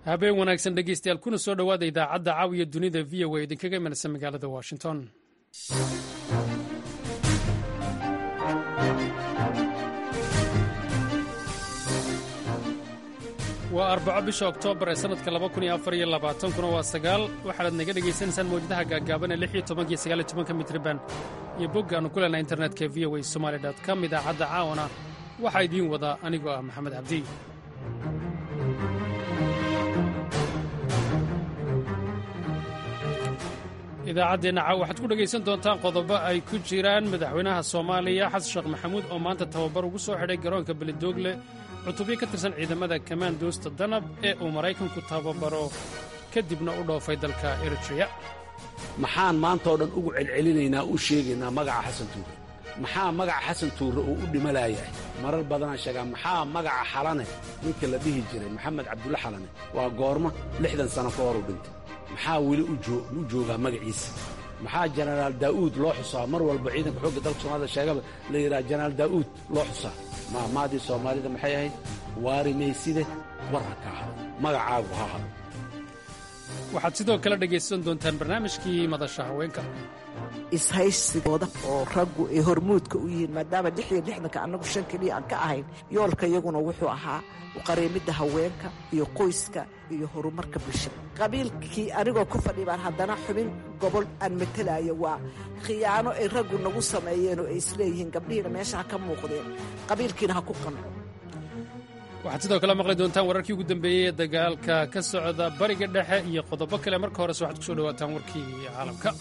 habeen wanaagsan dhegeystayaal kuna soo dhowaada idaacadda caawiya dunida v o a idinkaga imanaysa magaalada washington waa arbaco bisha oktoobar ee sannadka kuna waa sagaal waxaanaad naga dhegaysanaysaan mawjadaha gaagaaban ee iyo mitriban iyo boggaannu ku leenaha internetka v o a somaali com idaacadda caawana waxaa idiin wada anigoo ah maxamed cabdi idaacaddeenna caaw waxaad ku dhegaysan doontaan qodobo ay ku jiraan madaxweynaha soomaaliya xasan sheekh maxamuud oo maanta tababar ugu soo xidhay garoonka beledoogle cutubyo ka tirsan ciidamada kamaandoosta danab ee uu maraykanku tababaro kadibna u dhoofay dalka eritreya maxaan maanta oo dhan ugu celcelinaynaa u sheegaynaa magaca xasan tuure maxaa magaca xasan tuure uu u dhimalayahay marar badanaa sheegaa maxaa magaca xalane ninka la dhihi jiray maxamed cabdulle xalane waa goorma lixdan sano ka hor u dhintay maxaa weli u joogaa magaciisa maxaa jenaraal daa'uud loo xusaa mar walba ciidanka xoogga dalka soomaalida sheegaba la yidhaha jenaraal daa'uud loo xusaa maamaadii soomaalida maxay ahayd waari mayside war ha ka hado magacaagu ha hado waxaad sidoo kale dhegaysan doontaan barnaamijkii madasha haweenka ishaysigooda oo raggu ay hormuudka u yihiin maadaama lix iyo lixdanka annagu shan keliya aan ka ahayn yoolka iyaguna wuxuu ahaa uqareemidda haweenka iyo qoyska iyo horumarka bulshada qabiilkii anigoo ku fadhi baan haddana xubin gobol aan matalaayo waa khiyaano ay raggu nagu sameeyeen oo ay isleeyihiin gabdhihiina meesha ha ka muuqdeen qabiilkiina ha ku qanco waxaad sidoo kale maqli doontaan wararkii ugu dambeeyey ee dagaalka ka socda bariga dhexe iyo qodobo kale marka horese waxaad ku soo dhowaataan warkii caalamka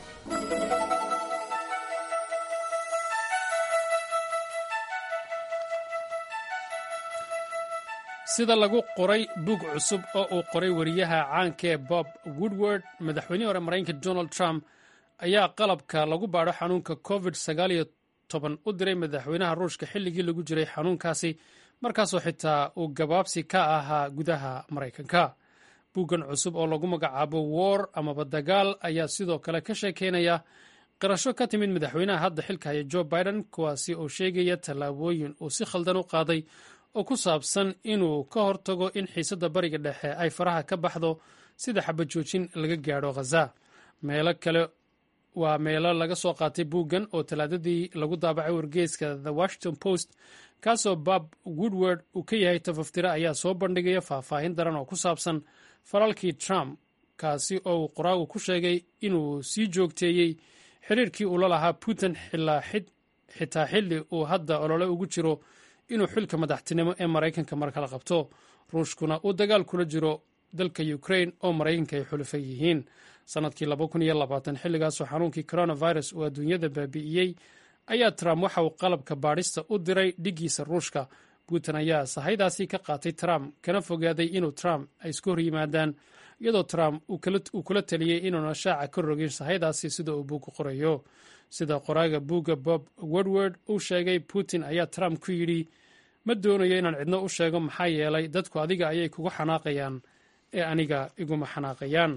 sida lagu qoray bug cusub oo uu qoray wariyaha caanka ee bob woodward madaxweynihii hore maraykanka donald trump ayaa qalabka lagu baadho xanuunka covid u diray madaxweynaha ruushka xilligii lagu jiray xanuunkaasi markaasoo xitaa uu gabaabsi ka ahaa gudaha maraykanka buggan cusub oo lagu magacaabo war amaba dagaal ayaa sidoo kale ka sheekeynaya qirasho ka timid madaxweynaha hadda xilka haya jo biden kuwaasi oo sheegaya tallaabooyin uu si khaldan u qaaday oo ku saabsan inuu ka hortago in xiisadda bariga dhexe ay faraha ka baxdo sida xabajoojin laga gaadho khaza meelo kale waa meelo laga soo qaatay buuggan oo talaadadii lagu daabacay wargeyska the washington post kaasoo bob woodward uu ka yahay tafaftire ayaa soo bandhigaya faahfaahin daran oo ku saabsan falalkii trump kaasi oo uu qoraagu ku sheegay inuu sii joogteeyey xiriirkii uu la lahaa putin xitaa xilli uu hadda olole ugu jiro inuu xilka madaxtinimo ee maraykanka mar kala qabto ruushkuna uu dagaal kula jiro dalka ukrain oo maraykanka ay xulufan yihiin sannadkii xilligaasoo xanuunkii coronavirus uu adduunyada baabi'iyey ayaa trump waxa uu qalabka baadhista u diray dhiggiisa ruushka putin ayaa sahaydaasi ka qaatay trump kana fogaaday inuu trump ay isku hor yimaadaan iyadoo trump uu kula taliyey inuuna shaaca ka rogin sahaydaasi sida uu buugga qorayo sida qoraaga buugga bob woodward uu sheegay putin ayaa trump ku yidhi ma doonayo inaan cidno u sheego maxaa yeelay dadku adiga ayay kugu xanaaqayaan ee aniga iguma xanaaqayaan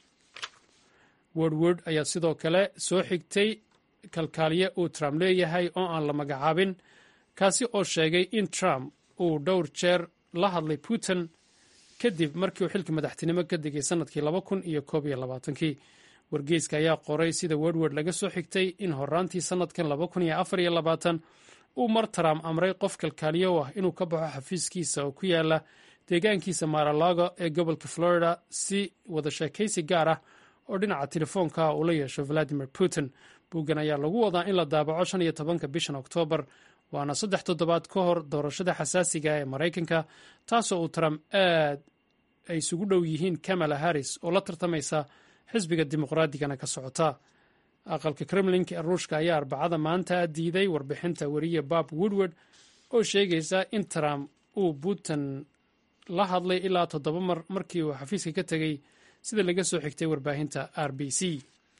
woodward ayaa sidoo kale soo xigtay kalkaaliye uu trump leeyahay oo aan la magacaabin kaasi oo sheegay in trump uu dhowr jeer la hadlay putin kadib markii uu xilka madaxtinimo ka degay sannadkii laba kun iyo koob iyo labaatankii wargeyska ayaa qoray sida woodward laga soo xigtay in horaantii sannadkan laba kun iyo afar iyo labaatan uu mar trump amray qof kalkaaliye u ah inuu ka baxo xafiiskiisa oo ku yaala deegaankiisa maralago ee gobolka florida si wada sheekaysi gaar ah oo dhinaca telefoonka uu la yeesho valadimir putin buuggan ayaa lagu wadaa in la daabaco shan iyo tobanka bishan oktoobar waana saddex toddobaad ka hor doorashada xasaasiga ee maraykanka taasoo uu trump aad ay isugu dhow yihiin kamala harris oo la tartamaysa xisbiga dimuqraadigana ka socota aqalka kremlinka ee ruushka ayaa arbacada maanta diiday warbixinta weriye bob woodward oo sheegaysa in trump uu putin la hadlay ilaa toddoba mar markii uu xafiiska ka tegey sida laga soo xigtay warbaahinta r b c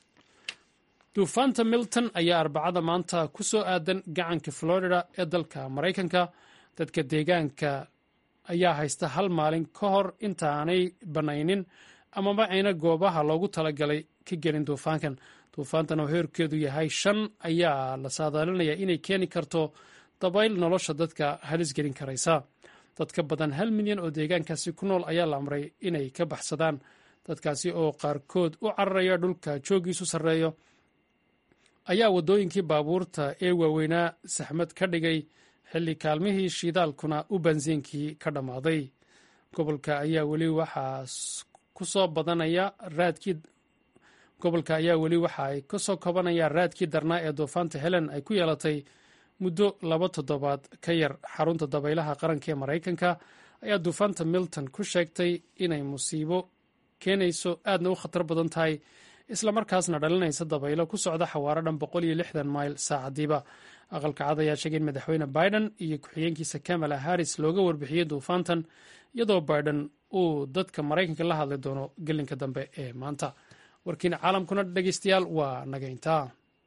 duufaanta milton ayaa arbacada maanta ku soo aadan gacanka florida ee dalka maraykanka dadka deegaanka ayaa haysta hal maalin ka hor intaanay bannaynin amaba ayna goobaha loogu talagalay ka gelin duufaankan duufaantan oo heerkeedu yahay shan ayaa la saadaalinayaa inay keeni karto dabayl nolosha dadka halis gelin karaysa dad ka badan hal milyan oo deegaankaasi ku nool ayaa la amray inay ka baxsadaan dadkaasi oo qaarkood u cararaya dhulka joogiisu sarreeyo ayaa waddooyinkii baabuurta ee waaweynaa saxmad ka dhigay xilli kaalmihii shidaalkuna u bansiinkii ka dhammaaday gobolka ayaa weli waxaa ku soo badanaya raadkii gobolka ayaa weli waxa ay ka soo kobanayaan raadkii darnaa ee duufaanta helen ay ku yeelatay muddo laba toddobaad ka yar xarunta dabaylaha qaranka ee maraykanka ayaa duufaanta milton ku sheegtay inay musiibo keenayso aadna u khatar badan tahay islamarkaasna dhalinaysa dabaylo ku socda xawaaro dhan boqol iyo lixdan mayl saacadiiba aqalka cad ayaa sheegay in madaxweyne biden iyo ku-xigeenkiisa kamala harris looga warbixiyey duufaantan iyadoo biden uu dadka maraykanka la hadli doono gelinka dambe ee maanta warkiina caalamkuna dhegeystayaal waa nagayntaa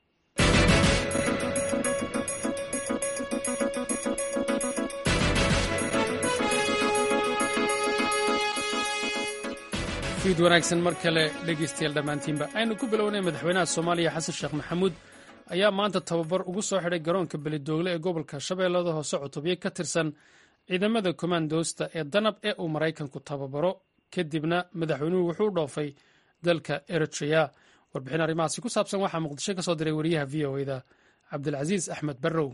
fiid wanaagsan mar kale dhegeystayaal dhammaantiinba aynu ku bilownay madaxweynaha soomaaliya xasan sheekh maxamuud ayaa maanta tababar ugu soo xidhay garoonka belidoogle ee gobolka shabeellada hoose cutubyo ka tirsan ciidamada komandoosta ee danab ee uu maraykanku tababaro kadibna madaxweynuhu wuxuu u dhoofay dalka eritrea warbixin arrimahaasi ku saabsan waxaa muqdisho ka soo diray wariyaha v o eda cabdilcasiis axmed barrow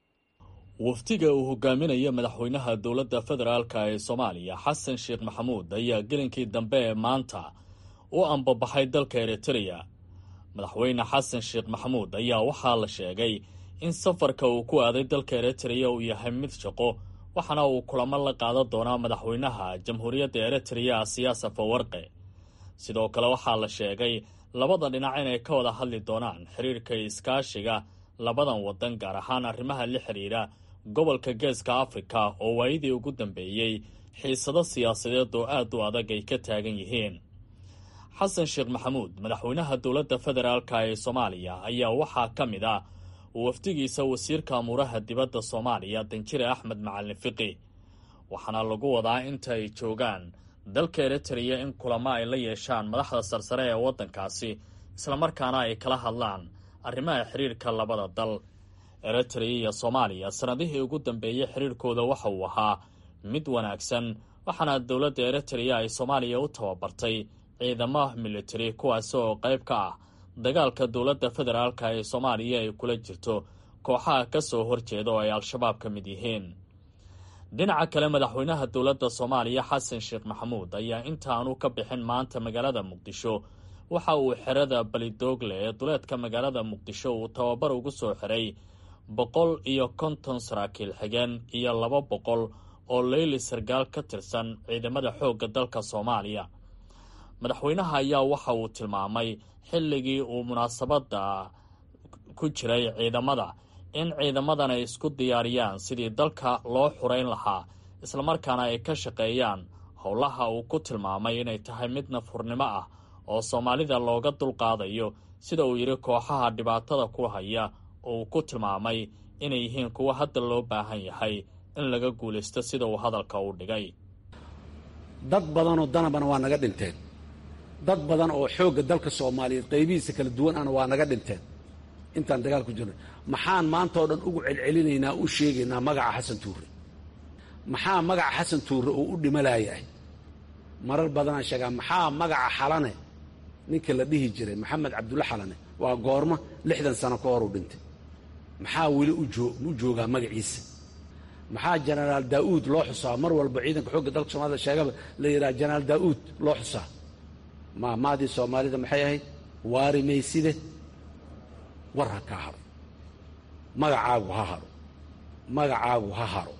wafdiga uu hogaaminayo madaxweynaha dowladda federaalk ee soomaaliya xasan sheekh maxamuud ayaa gelinkii dambe ee maanta u ambabaxay dalka eritreya madaxweyne xasan sheekh maxamuud ayaa waxaa la sheegay in safarka uu ku aaday dalka eritreya uu yahay mid shaqo waxaana uu kulamo la qaadan doonaa madaxweynaha jamhuuriyadda eritreya siyaasa fawarqe sidoo kale waxaa la sheegay labada dhinac inay ka wada hadli doonaan xiriirka iskaashiga labadan waddan gaar ahaan arrimaha la xidhiidha gobolka geeska afrika oo waayadii ugu dambeeyey xiisado siyaasadeed oo aad u adag ay ka taagan yihiin xasan sheekh maxamuud madaxweynaha dowladda federaalk ee soomaaliya ayaa waxaa ka mid ah wafdigiisa wasiirka amuuraha dibadda soomaaliya danjire axmed macalin fiqi waxaana lagu wadaa inta ay joogaan dalka eritreya in kulamo ay la yeeshaan madaxda sarsare ee waddankaasi islamarkaana ay kala hadlaan arrimaha xiriirka labada dal eritreya iyo soomaaliya sannadihii ugu dambeeyey xiriirkooda waxa uu ahaa mid wanaagsan waxaana dowladda eritreya ay soomaaliya u tababartay ciidamo militari kuwaasi oo qayb ka ah dagaalka dowladda federaalk ee soomaaliya ay kula jirto kooxaha ka soo horjeeda oo ay al-shabaab ka mid yihiin dhinaca kale madaxweynaha dowladda soomaaliya xasan sheekh maxamuud ayaa intaanu ka bixin maanta magaalada muqdisho waxa uu xerada balidoogle ee duleedka magaalada muqdisho uu tababar ugu soo xiray boqol iyo konton saraakiil xigeen iyo laba boqol oo leyli sargaal ka tirsan ciidamada xoogga dalka soomaaliya madaxweynaha ayaa waxa uu tilmaamay xilligii uu munaasabadda ku jiray ciidamada in ciidamadan ay isku diyaariyaan sidii dalka loo xurayn lahaa islamarkaana ay ka shaqeeyaan howlaha uu ku tilmaamay inay tahay mid nafhurnimo ah oo soomaalida looga dulqaadayo sida uu yidhi kooxaha dhibaatada ku haya oo uu ku tilmaamay inay yihiin kuwo hadda loo baahan yahay in laga guulaysto sida uu hadalka u dhigay dad badanoo danabana waa naga dhinteen dad badan oo xoogga dalka soomaaliyeed qaybihiisa kala duwan ana waa naga dhinteen intaan dagaal ku jirnay maxaan maanta oo dhan ugu celcelinaynaa u sheegaynaa magaca xasan tuure maxaa magaca xasan tuure oo u dhimalayahay marar badanaan sheegaa maxaa magaca xalane ninka la dhihi jiray maxamed cabdulle xalane waa goormo lixdan sano ka hor u dhintay maxaa weli u joogaa magaciisa maxaa jenaraal daa'uud loo xusaa mar walba ciidanka xoogga dalka soomaalida sheegaba la yidhaha jenaraal daa'uud loo xusaa maamaadii soomaalida maxay ahayd waari mayside war ha kaa haro magacaagu ha haro magacaagu ha haro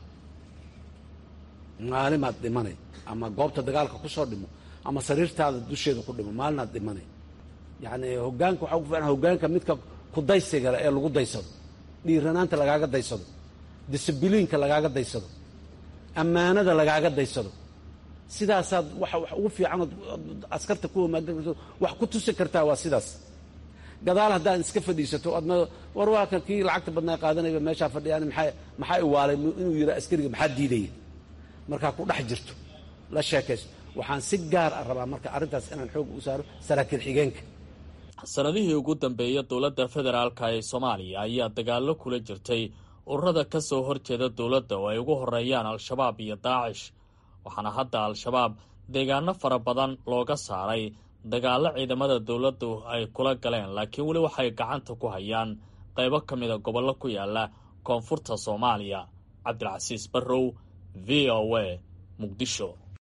maalimaad dhimanay ama goobta dagaalka ku soo dhimo ama sariirtaada dusheeda ku dhimo maalinaad dhimanay yacnii hoggaanka waxaa ugu fiican hoggaanka midka kudaysigale ee lagu daysado dhiiranaanta lagaaga daysado disibiliinka lagaaga daysado ammaanada lagaaga daysado sidaasaad waxa wax ugu fiicanood askarta ku wamaagda wax ku tusi kartaa waa sidaas gadaal haddaad iska fadhiisato adna war waa kan kii lacagta badnaa qaadanayba meeshaa fadhiyaan maxaa maxaa iwaalay inuu yidhaa askariga maxaa diidaya markaa ku dhex jirto la sheekaysto waxaan si gaar ah rabaa marka arrintaas inaan xoog u saaro saraakiil xigeenka sanadihii ugu dambeeya dowladda federaalka ee soomaaliya ayaa dagaallo kula jirtay ururada ka soo horjeeda dowladda oo ay ugu horeeyaan al-shabaab iyo daacish waxaana hadda al-shabaab deegaano fara badan looga saaray dagaallo ciidamada dowladdu ay kula galeen laakiin weli waxay gacanta ku hayaan qaybo ka mida gobollo ku yaala koonfurta soomaaliya cabdilcasiis barrow v o a muqdisho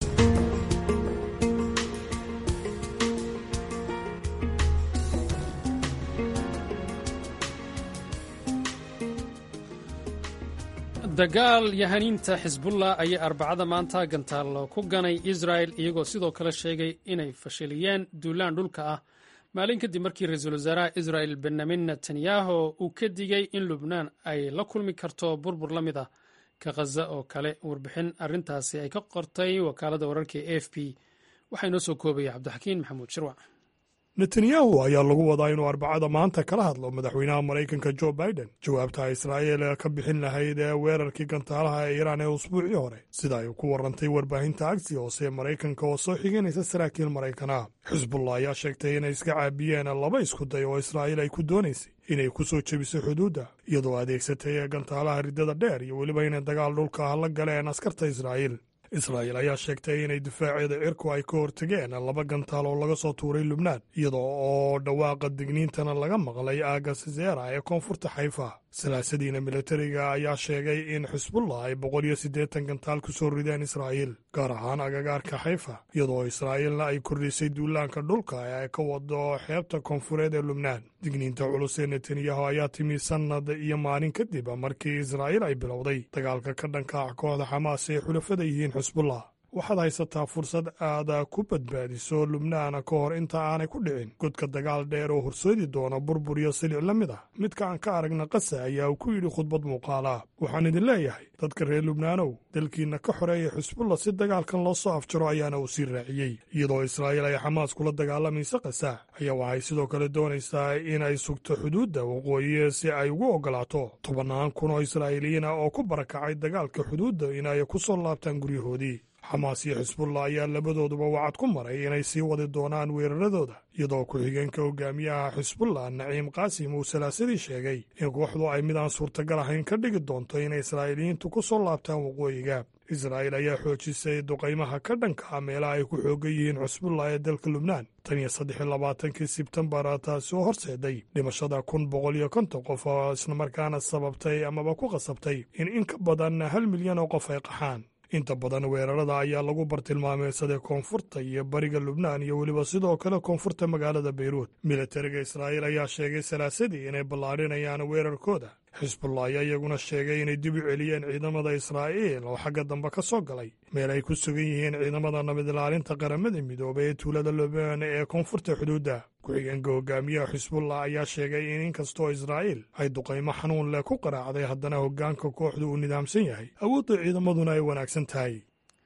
dagaal yahaniinta xisbullah ayaa arbacada maanta gantaal ku ganay israel iyagoo sidoo kale sheegay inay fashiliyeen duulaan dhulka ah maalin kadib markii ra-iisul wasaaraha israel benyamin netanyahu uu ka digay in lubnaan ay la kulmi karto burbur la mid ah ka khaza oo kale warbixin arintaasi ay ka qortay wakaaladda wararka e f p waxaa inoo soo koobaya cabdixakiin maxamuud shirwac netanyahu ayaa lagu wadaa inuu arbacada maanta kala hadlo madaxweynaha maraykanka jo biden jawaabta israa'iil ka bixin lahayd ee weerarkii gantaalaha ee iiraan ee usbuucii hore sida ay ku warantay warbaahinta agsi hoose ee maraykanka oo soo xiganaysa saraakiil maraykana xisbullah ayaa sheegtay inay iska caabiyeen laba isku day oo israa'iil ay ku doonaysay inay ku soo jebiso xuduudda iyadoo adeegsatay gantaalaha riddada dheer iyo weliba inay dagaal dhulka ah la galeen askarta israa'iil israa'iil ayaa sheegtay inay difaaceeda cirku ay ka hortegeen laba gantaal oo laga soo tuuray lubnaan iyadoo oo dhawaaqa digniintana laga maqlay aaga sizeera ee koonfurta xayfa salaasadiina militariga ayaa sheegay in xisbullah ay boqol iyo siddeetan gantaal ku soo rideen israa'iil gaar ahaan agagaarka xayfa iyadoo israa'iilna ay kordhisay duulaanka dhulka ee ay ka wado xeebta koonfureed ee lubnaan digniinta culus ee netanyahu ayaa timi sannad iyo maalin kadib markii israa'iil ay bilowday dagaalka ka dhanka ah kooxda xamaas ee xulafada yihiin xisbullah waxaad haysataa fursad aad ku badbaadiso lubnaan ka hor inta aanay ku dhicin godka dagaal dheer oo horseedi doona burbur iyo silic la mid ah midka aan ka aragna qasa ayaa uu ku yidhi khudbad muuqaala waxaan idin leeyahay dadka reer lubnaanow dalkiinna ka xoreeya xisbullah si dagaalkan loo soo afjaro ayaana uu sii raaciyey iyadoo israa'iil ay xamaas kula dagaalamaysa qasa ayaa waxay sidoo kale doonaysaa inay sugto xuduudda waqooyi si ay ugu oggolaato tobannaan kun oo israa'iiliyiin ah oo ku barakacay dagaalka xuduudda inay ku soo laabtaan guryahoodii xamaas iyo xisbullah ayaa labadooduba wacad ku maray inay sii wadi doonaan weeraradooda iyadoo ku-xigeenka hogaamiyaha xisbullah naciim qaasim uu salaasadii sheegay in kooxdu ay mid aan suurtagal ahayn ka dhigi doonto inay israa'iiliyiintu ku soo laabtaan waqooyiga israa'iil ayaa xoojisay duqaymaha ka dhanka ah meelaha ay ku xoogan yihiin xisbullah ee dalka lubnaan tan iyo saddex iyo labaatankii sebtembar taasi oo horseeday dhimashada kun boqol iyo konton qof oo islamarkaana sababtay amaba ku qasabtay in in ka badan hal milyan oo qof ay qaxaan inta badan weerarada ayaa lagu bartilmaameysaday koonfurta iyo bariga lubnaan iyo weliba sidoo kale koonfurta magaalada beyruut militariga israa'iil ayaa sheegay salaasadii inay ballaadhinayaan weerarkooda xisbullah ayaa iyaguna sheegay inay dib u celiyeen ciidamada israa'iil oo xagga dambe ka soo galay meel ay ku sugan yihiin ciidamada nabad ilaalinta qaramada midoobay ee tuulada lubnaan ee koonfurta xuduudda ku-xigeenka hogaamiyaha xisbullah ayaa sheegay in inkastoo israa'iil ay duqaymo xanuun leh ku qaraacday haddana hoggaanka kooxdu uu nidaamsan yahay awoodda ciidamaduna ay wanaagsan tahay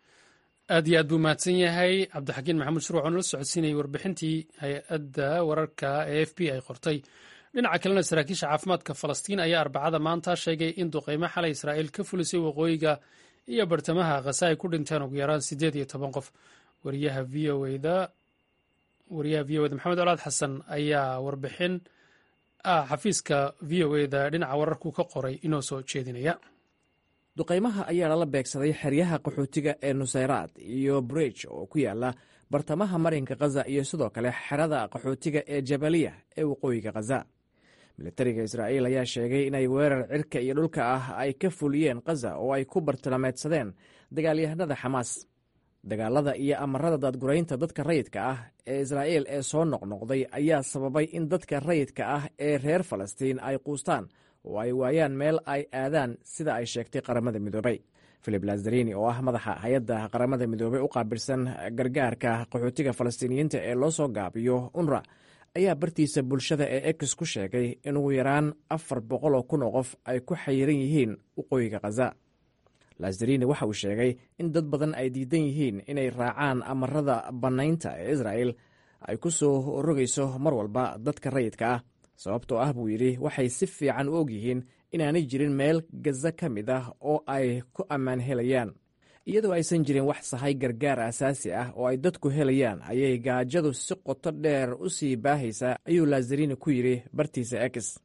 aad iyo aad buu mahadsan yahay cabdixakiin maxamuud shuruuc oo nala socodsiinayay warbixintii hay-adda wararka ee f b ay qortay dhinaca kalena saraakiisha caafimaadka falastiin ayaa arbacada maanta sheegay in duqaymo xalay israa'iil ka fulisay waqooyiga iyo bartamaha khasa ay ku dhinteen ugu yaraan siddeed iyo toban qof wariyaha v o da wariyaha v o eda maxamed colaad xasan ayaa warbixin ah xafiiska v o eda dhinaca wararku ka qoray inoo soo jeedinaya duqaymaha ayaa lala beegsaday xeryaha qaxootiga ee nusayraad iyo bridge oo ku yaala bartamaha marinka khaza iyo sidoo kale xerada qaxootiga ee jabaliya ee waqooyiga khaza militariga israa'iil ayaa sheegay inay weerar cirka iyo dhulka ah ay ka fuliyeen khaza oo ay ku bartilmaameedsadeen dagaalyahanada xamaas dagaalada iyo amarada daadguraynta dadka rayidka ah ee israa'iil ee soo noqnoqday ayaa sababay in dadka rayidka ah ee reer falastiin ay quustaan oo ay waayaan meel ay aadaan sida ay sheegtay qaramada midoobay filip lazarini oo ah madaxa hay-adda qaramada midoobey u qaabilsan gargaarka qaxootiga falastiiniyiinta ee loo soo gaabiyo unra ayaa bartiisa bulshada ee ex ku sheegay in ugu yaraan afar boqol oo kun oo qof ay ku xayiran yihiin waqooyiga khaza lazarini waxa uu sheegay in dad badan ay diidan yihiin inay raacaan amarada bannaynta ee israa'el ay ku soo rogayso mar walba dadka rayidka ah sababtoo ah buu yidhi waxay si fiican u og yihiin inaanay jirin meel gaza ka mid ah oo ay ku ammaan helayaan iyadoo aysan jirin wax sahay gargaar asaasi ah oo ay dadku helayaan ayay gaajadu si qoto dheer u sii baahaysaa ayuu lazarini ku yidhi bartiisa ex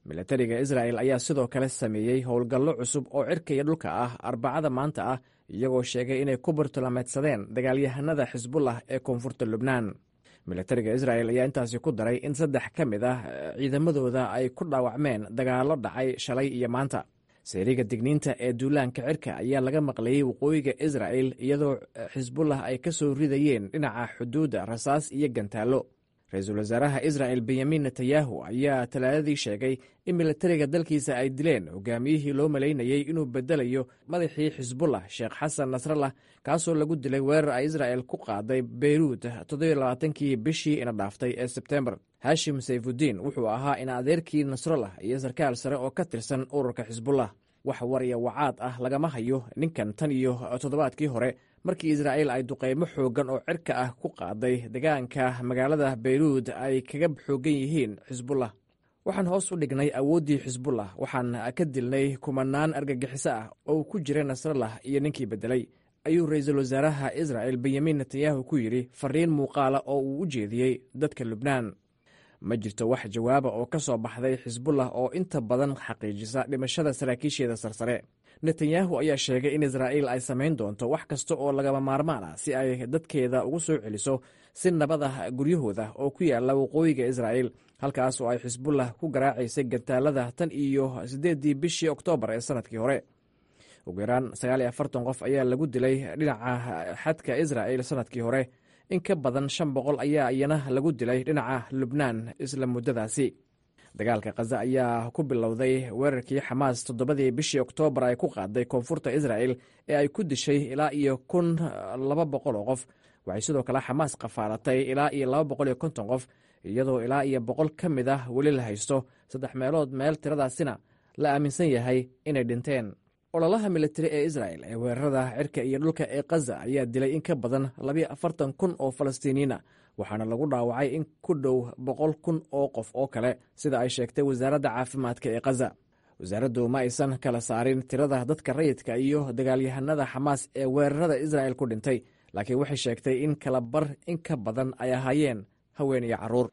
milatariga israa'el ayaa sidoo kale sameeyey howlgallo cusub oo cirka iyo dhulka ah arbacada maanta ah iyagoo sheegay inay ku bartulameedsadeen dagaalyahanada xisbullah ee koonfurta lubnaan milatariga isra'el ayaa intaasi ku daray in saddex ka mid ah ciidamadooda ay ku dhaawacmeen dagaallo dhacay shalay iyo maanta seeriga digniinta ee duulaanka cirka ayaa laga maqlayey waqooyiga isra'el iyadoo xisbullah ay ka soo ridayeen dhinaca xuduudda rasaas iyo gantaallo ra-iisul wasaaraha isra'el benyamin netanyahu ayaa talaadadii sheegay in milatariga dalkiisa ay dileen hogaamiyihii loo malaynayey inuu bedelayo madaxii xisbullah sheekh xasan nasrallah kaasoo lagu dilay weerar ay isra'el ku qaaday beyruud toddobaaatankii bishii ina dhaaftay ee sebtembar hashim sayfudiin wuxuu ahaa in adeerkii nasrallah iyo sarkaal sare oo ka tirsan ururka xisbullah wax war iyo wacaad ah lagama hayo ninkan tan iyo toddobaadkii hore markii israa'il ay duqeymo xooggan oo cirka ah ku qaaday degaanka magaalada beyruud ay kaga xooggan yihiin xisbullah waxaan hoos u dhignay awooddii xisbullah waxaan ka dilnay kumanaan argagixiso ah oo ku jira nasrallah iyo ninkii beddelay ayuu ra-iisul wasaaraha isra'el benyamin netanyahu ku yidhi fariin muuqaala oo uu u jeediyey dadka lubnaan ma jirto wax jawaaba oo ka soo baxday xisbullah oo inta badan xaqiijisa dhimashada saraakiisheeda sarsare netanyahu ayaa sheegay in israa'iil ay samayn doonto wax kasta oo lagama maarmaan ah si ay dadkeeda ugu soo celiso si nabad ah guryahooda oo ku yaala waqooyiga israa'iil halkaas oo ay xisbullah ku garaacaysay gantaalada tan iyo siddeeddii bishii oktoobar ee sannadkii hore ugu yaraan sagaal iyo afartan qof ayaa lagu dilay dhinaca xadka israa'il sannadkii hore in ka badan shan boqol ayaa iyana lagu dilay dhinaca lubnaan isla muddadaasi dagaalka khaza ayaa ku bilowday weerarkii xamaas toddobadii bishii oktoobar ay ku qaaday koonfurta israa'el ee ay ku dishay ilaa iyo kun laba boqol oo qof waxay sidoo kale xamaas qafaalatay ilaa iyo laba boqol iyo konton qof iyadoo ilaa iyo boqol ka mid ah weli la haysto saddex meelood meel tiradaasina la aaminsan yahay inay dhinteen ololaha militari ee isra'el ee weerarada cirka iyo dhulka ee khaza ayaa dilay in ka badan labiyo afartan kun oo falastiiniyiina waxaana lagu dhaawacay in ku dhow boqol kun oo qof oo kale sida ay sheegtay wasaaradda caafimaadka ee khaza wasaaraddu ma aysan kala saarin tirada dadka rayidka iyo dagaalyahanada xamaas ee weerarada isra'el ku dhintay laakiin waxay sheegtay in kala bar in ka badan ay ahaayeen haween iyo carruur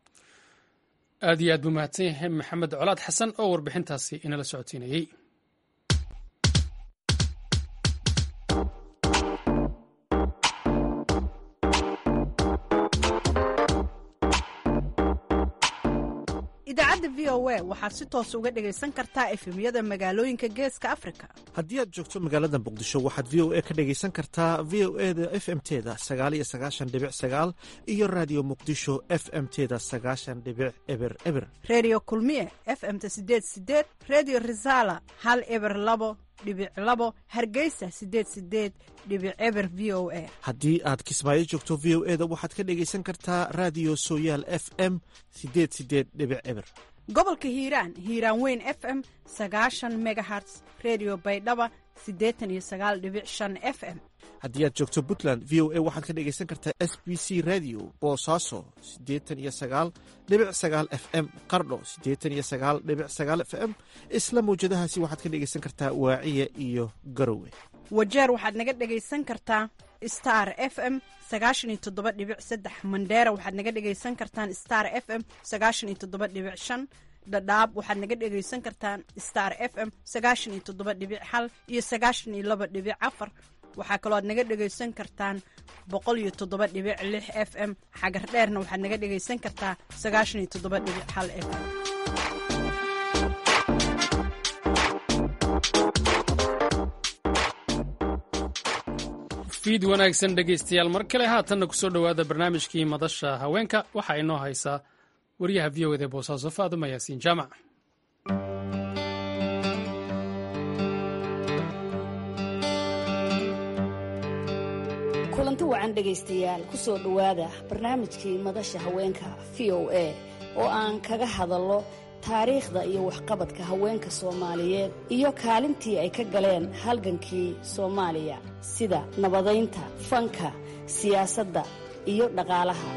aad iyo aad buu mahadsan yahay maxamed colaad xasan oo warbixintaasi inala socodsiinayey idaacadda v o a waxaad si toos uga dhegaysan kartaa efemyada magaalooyinka geeska afrika haddii aad joogto magaalada muqdisho waxaad v o a ka dhegaysan kartaa v o e da f m teda sagaaliyo sagaashan dhibic sagaal iyo raadiyo muqdisho f m teda sagaashan dhibic eber eber reediyo kulmiye f m-ta sideed sideed reediyo risaala hal eber labo dhibic labo hargeysa sideed sideed dhibic eber v o a haddii aad kismaayo joogto v o e da waxaad ka dhegaysan kartaa raadiyo sooyaal f m sideed sideed dhibic eber gobolka hiiraan hiiraan weyn f m sagaashan megaherts redio baydhaba siddeetan iyo sagaal dhibic shan f m haddii aad joogto puntland v o a waxaad ka dhegaysan kartaa s b c radio boosaaso siddeetan iyo sagaal dhibic sagaal f m qardho siddeetan iyo sagaal dhibic sagaal f m isla mawjadahaasi waxaad ka dhegaysan kartaa waaciya iyo garowe wajeer waxaad naga dhegaysan kartaa star f m sagaashan iyo toddoba dhibic saddex mandheera waxaad naga dhegaysan kartaan star f m sagaashan iyo toddoba dhibic shan dhadhaab waxaad naga dhegaysan kartaan star f m sagaashan iyo toddoba dhibic hal iyo sagaashan iyo laba dhibic afar waxaa kaloo aad naga dhegaysan kartaan boqol iyo toddoba dhibic lix f m xagar dheerna waxaad naga dhegaysan kartaa sagaashan iyo toddoba dhibic hal f m fiid wanaagsan dhegaystayaal mar kale haatanna kusoo dhowaada barnaamijkii madasha haweenka waxaa inoo haysaa wariyaha v o ed ee boosaaso faaduma yaasiin jaamac kulanti wacan dhegaystayaal ku soo dhowaada barnaamijkii madasha haweenka v o a oo aan kaga hadallo taariikhda iyo waxqabadka haweenka soomaaliyeed iyo kaalintii ay ka galeen halgankii soomaaliya sida nabadaynta fanka siyaasadda iyo dhaqaalaha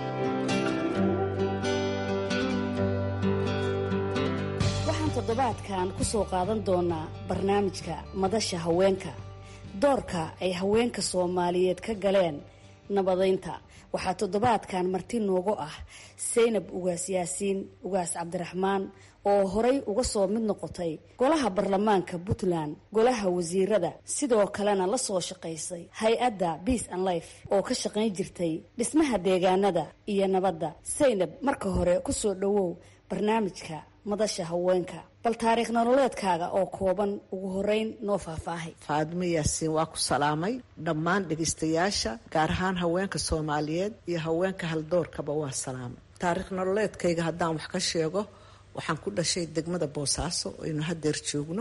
waxaan toddobaadkan ku soo qaadan doonaa barnaamijka madasha haweenka doorka ay haweenka soomaaliyeed ka galeen nabadaynta waxaa toddobaadkan marti noogu ah saynab ugaas yaasiin ugaas cabdiraxmaan oo horay uga soo mid noqotay golaha baarlamaanka puntland golaha wasiirada sidoo kalena la soo shaqaysay hay-adda peace and life oo ka shaqayn jirtay dhismaha deegaanada iyo nabadda saynab marka hore kusoo dhowow barnaamijka madasha haweenka bal taariikh nololeedkaaga oo kooban ugu horeyn noo faahfaahay faadimo yaasiin waa ku salaamay dhammaan dhegaystayaasha gaar ahaan haweenka soomaaliyeed iyo haweenka haldoorkaba waa salaamay taariikh nololeedkayga haddaan wax ka sheego waxaan ku dhashay degmada boosaaso aynu hadeer joogno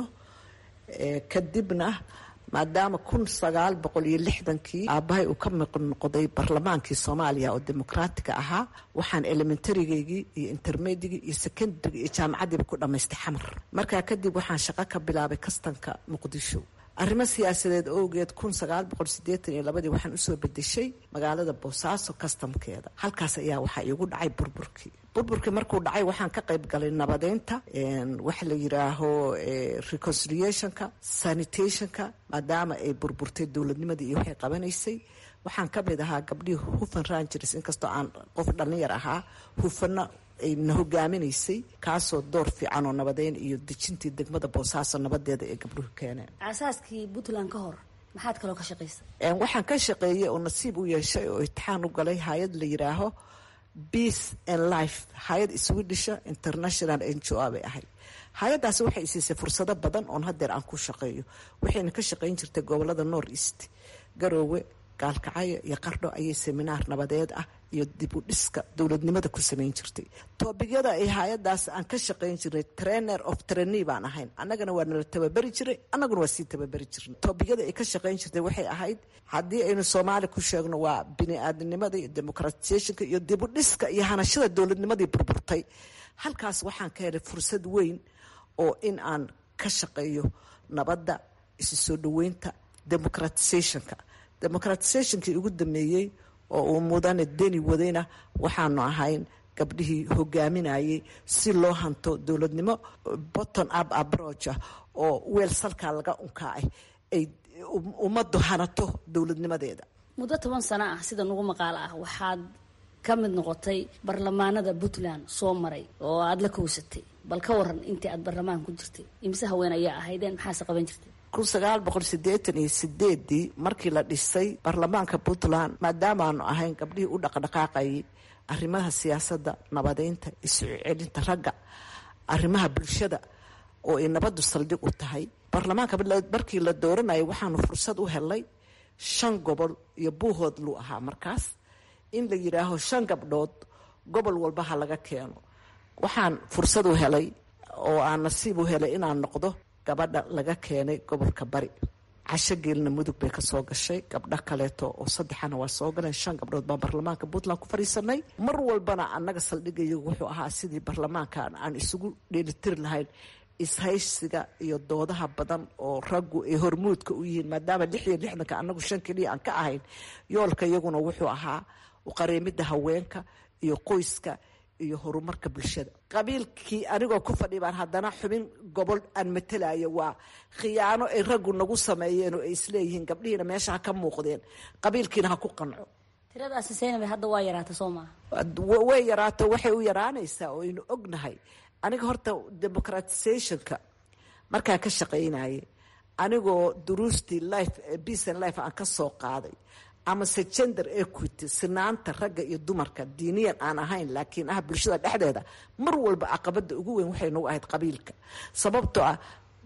kadibna maadaama kun sagaal boqol iyo lixdankii aabbahay uu ka miq noqday barlamaankii soomaaliya oo dimuqraatiga ahaa waxaan elementarygaygii iyo intermedigii iyo secondaryga iyo jaamacaddiiba ku dhammaystay xamar markaa kadib waxaan shaqo ka bilaabay kastanka muqdisho arrimo siyaasadeed owgeed kun sagaal boqol sideetan iyo labadii waxaan usoo bedeshay magaalada boosaaso kastamkeeda halkaas ayaa waxaa iigu dhacay burburkii burburkii markuu dhacay waxaan ka qayb galay nabadeynta waxa la yiraaho reconciliationka sanitationka maadaama ay burburtay dowladnimadii iyo waxay qabanaysay waxaan ka mid ahaa gabdhihii hufan rangers inkastoo aan qof dhallinyar ahaa hufana ayna hogaaminaysay kaasoo door fiican oo nabadeyn iyo dejintii degmada boosaaso nabadeeda ay gabdhuhu keeneen aasaaskii puntland ka hor maxaad kaloo ka shaqaysa waxaan ka shaqeeyay oo nasiib u yeeshay oo itixaan u galay hay-ad la yiraaho peace and life hay-ad swedisha international n g o bay ahayd hay-adaasi waxay isiisay fursado badan oon hadeer aan ku shaqeeyo waxayna ka shaqayn jirtay gobolada north east garoowe gaalkacyo iyo qardho ayay seminaar nabadeed ah iyo dib u dhiska dowladnimada ku samayn jirtay toobigyada ay hay-adaas aan ka shaqayn jirnay trainer of trainee baan ahayn annagana waa nala tababeri jiray annaguna waa sii tababeri jirnay toobigyada ay ka shaqayn jirtay waxay ahayd haddii aynu soomaali ku sheegno waa bini-aadamnimada iyo democratisationka iyo dib u dhiska iyo hanashada dowladnimadii burburtay halkaas waxaan ka helay fursad weyn oo in aan ka shaqeeyo nabadda isu soo dhaweynta democratisationka democratisationkii ugu dameeyey oo uu mudane deni wadayna waxaanu ahayn gabdhihii hogaaminayay si loo hanto dowladnimo botton up approach ah oo weel salkaa laga unkaacay ay ummaddu hanato dowladnimadeeda muddo toban sano ah sida nugu maqaalo ah waxaad ka mid noqotay barlamaanada puntland soo maray oo aada la kowsatay bal ka waran intii aad barlamaan ku jirtay imise haween ayaa ahaydeen maxaase qaban jirtay kun sagaal boqol sideetan iyo sideedii markii la dhisay baarlamaanka puntland maadaamaanu ahayn gabdhihii u dhaqdhaqaaqayay arrimaha siyaasadda nabadeynta isu celinta ragga arrimaha bulshada oo ay nabaddu saldhig u tahay baarlamaanka markii la dooranayay waxaanu fursad u helay shan gobol iyo buuhood luu ahaa markaas in la yidhaaho shan gabdhood gobol walba ha laga keeno waxaan fursad u helay oo aan nasiib u helay inaan noqdo gabadha laga keenay gobolka bari casho geelna mudug bay kasoo gashay gabdho kaleeto oo saddexana waa soo galeen shan gabdhood baan baarlamaanka puntland ku fadhiisanay mar walbana annaga saldhigayagu wuxuu ahaa sidii baarlamaankan aan isugu dheelitiri lahayn ishaysiga iyo doodaha badan oo raggu ay hormuudka u yihiin maadaama lix iyo lixdanka annagu shan keliya aan ka ahayn yoolka iyaguna wuxuu ahaa qareemida haweenka iyo qoyska iyo horumarka bulshada qabiilkii anigoo ku fadhi baan haddana xubin gobol aan matelayo waa khiyaano ay raggu nagu sameeyeen oo ay isleeyihiin gabdhihiina meesha ha ka muuqdeen qabiilkiina ha ku qanco tiradaasi saynab hadda waa yaraata soo maaha way yaraato waxay u yaraanaysaa oo aynu ognahay aniga horta democratisationka markaan ka shaqaynayay anigoo duruustii life peace and life aan ka soo qaaday amase gender equity sinaanta ragga iyo dumarka diiniyan aan ahayn laakiin ah bulshada dhexdeeda mar walba caqabada ugu weyn waxay nagu ahayd qabiilka sababtoo ah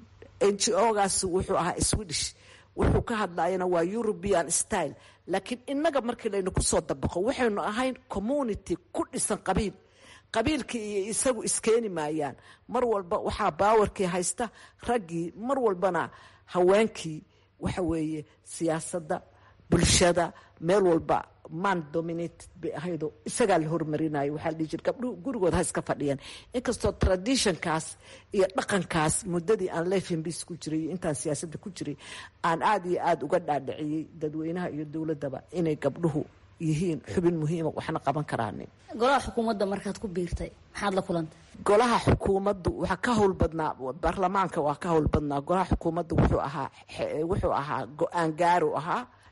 n g o-gaas wuxuu ahaa swedish wuxuu ka hadlayana waa european style laakiin inaga markii laynu kusoo dabaqo waxaynu ahayn community ku dhisan qabiil qabiilkii iyo isagu iskeeni maayaan mar walba waxaa baawarkii haysta raggii mar walbana haweenkii waxa weeye siyaasadda bulshada meel walba man dominated bay ahaydoo isagaa la hormarinayo waxaa la dhihi jira gabdhuhu gurigood ha iska fadhiyaan inkastoo traditionkaas iyo dhaqankaas muddadii aan lefenbis ku jiray iyo intaan siyaasadda ku jiray aan aada iyo aada uga dhaadhiciyey dadweynaha iyo dowladdaba inay gabdhuhu yihiin xubin muhiima waxna qaban karaanin golaha xukuumadda markaad ku biirtay maxaad la kulantay golaha xukuumaddu waxaa ka howl badnaa baarlamaanka waa ka howl badnaa golaha xukuumaddu wuxuu ahaa wuxuu ahaa go-aan gaaru ahaa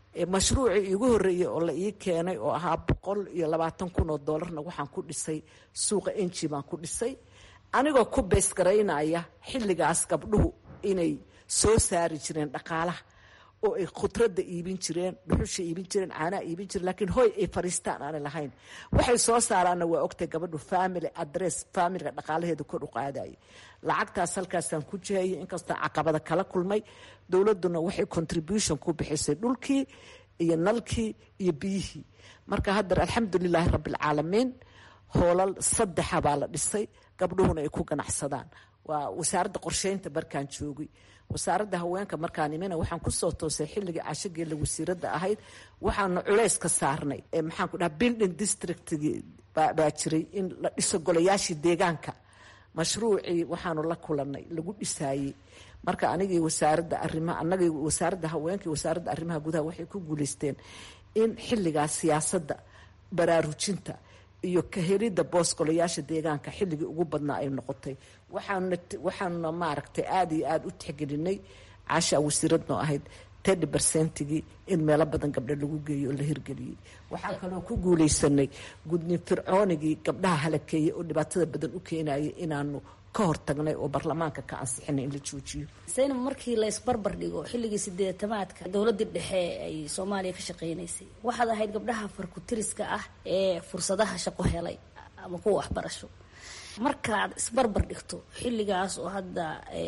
mashruucii iigu horreeyey oo la ii keenay oo ahaa boqol iyo labaatan kun oo doolarna waxaan ku dhisay suuqa enji baan ku dhisay anigoo ku beysgaraynaya xilligaas gabdhuhu inay soo saari jireen dhaqaalaha oo ay khudradda iibin jireen dhuxusha iibin jireen caanaha iibin jireen laakiin hoy ay fariistaan aanay lahayn waxay soo saaraanna waa ogtay gabadhu family adress familiga dhaqaalaheeda kor u qaadayay lacagtaas halkaasaan ku jihayay inkastoo caqabada kala kulmay dowladduna waxay contribution ku bixisay dhulkii iyo nalkii iyo biyihii marka haddar alxamdulilaahi rabbialcaalamiin hoolal saddexa baa la dhisay gabdhuhuna ay ku ganacsadaan waa wasaaradda qorsheynta markaan joogay wasaaradda haweenka markaan imina waxaan kusoo toosay xilligii cashageela wasiiradda ahayd waxaana culays ka saarnay maxaan ku dhaha building districtgii baa jiray in la dhiso golayaashii deegaanka mashruucii waxaanu la kulanay lagu dhisaayey marka anigii wasaaradda arimaha anagii wasaaradda haweenka iyo wasaaradda arrimaha gudaha waxay ku guuleysteen in xilligaas siyaasadda baraarujinta iyo kahelidda boos golayaasha deegaanka xilligii ugu badnaa ay noqotay waxaanuna waxaanuna maaragtay aada iyo aada u tixgelinay caashaa wasiiradnoo ahayd tedi bercentigii in meelo badan gabdho lagu geeyo oo la hirgeliyey waxaan kaloo ku guuleysanay gudnin fircoonigii gabdhaha halakeeyey oo dhibaatada badan u keenayay inaanu ka hortagnay oo baarlamaanka ka ansixinay in la joojiyo saynab markii la isbarbar dhigo xilligii sideetamaadka dowladii dhexe ay soomaaliya ka shaqeynaysay waxaad ahayd gabdhaha farkutiriska ah ee fursadaha shaqo helay ama kuwa waxbarasho markaad isbarbar dhigto xilligaas oo hadda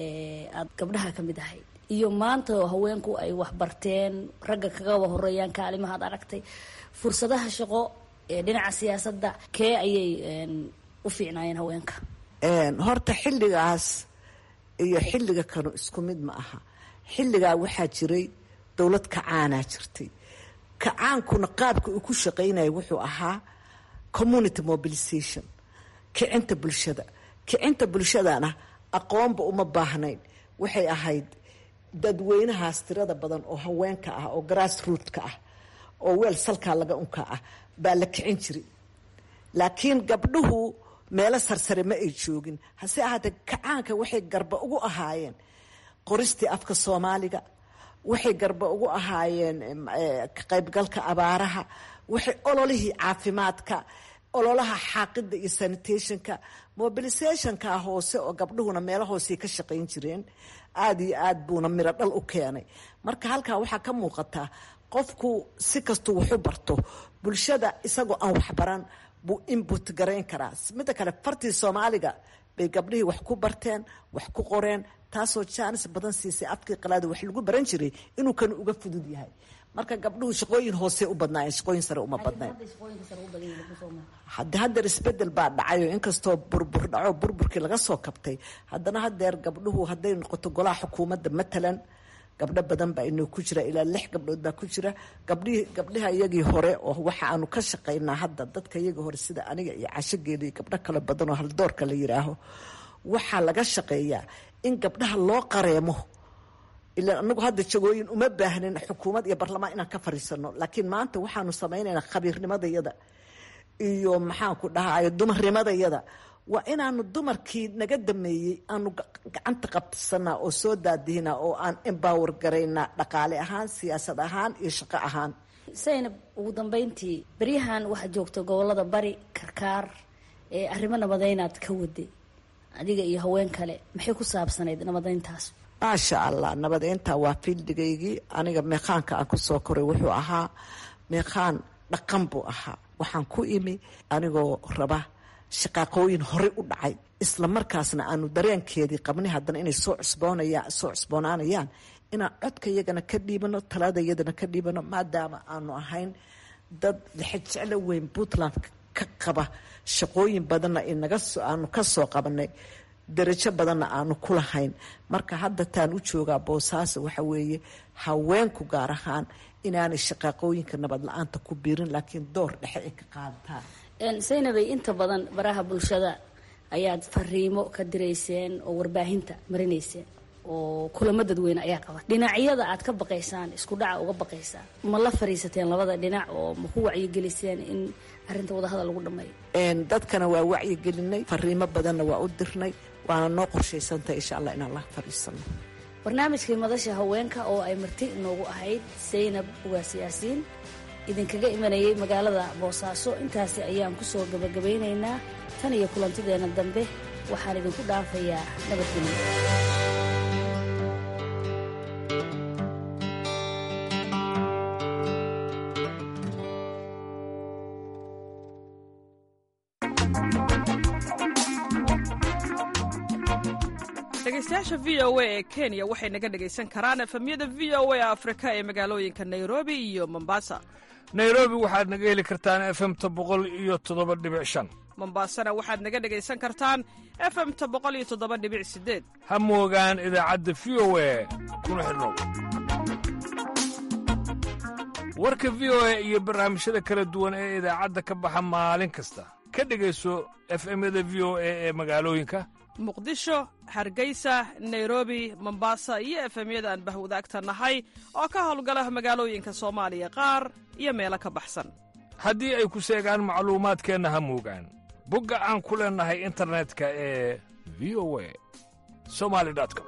aad gabdhaha ka mid ahayd iyo maanta oo haweenku ay waxbarteen ragga kagaba horeeyaan kaalimahaad aragtay fursadaha shaqo ee dhinaca siyaasadda kee ayay u fiicnaayeen haweenka horta xilligaas iyo xilliga kanu isku mid ma aha xilligaa waxaa jiray dowlad kacaanaa jirtay kacaankuna qaabka uu ku shaqaynaya wuxuu ahaa community mobilization kicinta bulshada kicinta bulshadana aqoonba uma baahnayn waxay ahayd dadweynahaas tirada badan oo haweenka ah oo grass rootka ah oo weel salkaa laga unka ah baa la kicin jiray laakiin gabdhuhu meelo sarsare ma ay joogin hase ahaatee kacaanka waxay garba ugu ahaayeen qoristii afka soomaaliga waxay garba ugu ahaayeen ka qaybgalka abaaraha waxay ololihii caafimaadka ololaha xaaqida iyo sanitationka mobilisationka hoose oo gabdhuhuna meelo hoosey ka shaqayn jireen aada iyo aad buuna miro dhal u keenay marka halkaa waxaa ka muuqataa qofku si kastuu waxu barto bulshada isagoo aan waxbaran buu inbut garayn karaa midda kale fartii soomaaliga bay gabdhihii wax ku barteen wax ku qoreen taasoo jaanis badan siisay afkii qalaada wax lagu baran jiray inuu kan uga fudud yahay marka gabdhuhu shaqooyin hoose u badnaayeen shaqooyin sare uma badnayn hade hadeer isbedel baa dhacayoo inkastoo burbur dhaco burburkii laga soo kabtay haddana hadeer gabdhuhu hadday noqoto golaha xukuumadda matalan gabdho badan baa inoo ku jira ilaa lix gabdhood baa ku jira gabdhihii gabdhaha iyagii hore oo waxa aanu ka shaqaynaa hadda dadka iyagii hore sida aniga iyo cashogeeda iyo gabdho kale badan oo haldoorka la yiraaho waxaa laga shaqeeyaa in gabdhaha loo qareemo ilaan anagu hadda jagooyin uma baahnin xukuumad iyo barlamaan inaan ka fariisano laakiin maanta waxaanu samaynaynaa khabiirnimadayada iyo maxaanku dhahayo dumarnimadayada waa inaanu dumarkii naga dameeyey aanu gacanta qabsanaa oo soo daadihinaa oo aan embower garaynaa dhaqaale ahaan siyaasad ahaan iyo shaqo ahaan saynab ugu dambeyntii beryahan waxaad joogta gobolada bari karkaar ee arrimo nabadaynaad ka waday adiga iyo haween kale maxay ku saabsanayd nabadeyntaas maasha allah nabadeynta waa fiildigaygii aniga meeqaanka aan kusoo koray wuxuu ahaa meeqaan dhaqan buu ahaa waxaan ku imi anigoo raba shaqaaqooyin horey u dhacay isla markaasna aanu dareenkeedii qabnay haddana inay soo cusboonaya soo cusboonaanayaan inaan codka iyagana ka dhiibano talada iyadana ka dhiibano maadaama aanu ahayn dad lixajeclo weyn puntland ka qaba shaqooyin badanna inaga aanu ka soo qabanay darajo badanna aanu ku lahayn marka hadda taan u joogaa boosaaso waxa weeye haweenku gaar ahaan inaanay shaqaaqooyinka nabad la-aanta ku biirin laakiin door dhexe ay ka qaadataan saynabay inta badan baraha bulshada ayaad fariimo ka dirayseen oo warbaahinta marinayseen oo kulamo dadweyne ayaa qaba dhinacyada aad ka baqaysaan isku dhaca uga baqaysaan ma la fariisateen labada dhinac oo ma ku wacyigeliseen in arrinta wadahadal lagu dhameeyo dadkana waa wacyigelinay fariimo badanna waa u dirnay waana noo qorshaysantahay insha allah inaan la fariisano barnaamijkii madasha haweenka oo ay marti inoogu ahayd saynab ugaas yaasiin idinkaga imanayay magaalada boosaaso intaasi ayaan ku soo gabagabaynaynaa tan iyo kulantideenna dambe waxaan idinku dhaafayaa nabadgelyo dhegeystayaasha v o a ee kenya waxay naga dhegaysan karaan efemyada v o a afrika ee magaalooyinka nairobi iyo mombasa nairobi waxaad naga heli kartaan efemta boqol iyo toddoba dhibic shan mombasana waxaad naga dhegaysan kartaan efemta boqol iyo toddoba dhibic sideed ha moogaan idaacadda v o a kuna xidhnow warka v o a iyo barnaamijyada kala duwan ee idaacadda ka baxa maalin kasta ka dhegayso efemyada v o a ee magaalooyinka muqdisho hargeysa nairobi mombasa iyo efemyada aan bahwadaagta nahay oo ka howlgala magaalooyinka soomaaliya qaar iyo meelo ka baxsan haddii ay ku seegaan macluumaadkeenna ha moogaan bogga aan ku leennahay internetka ee v o a somali com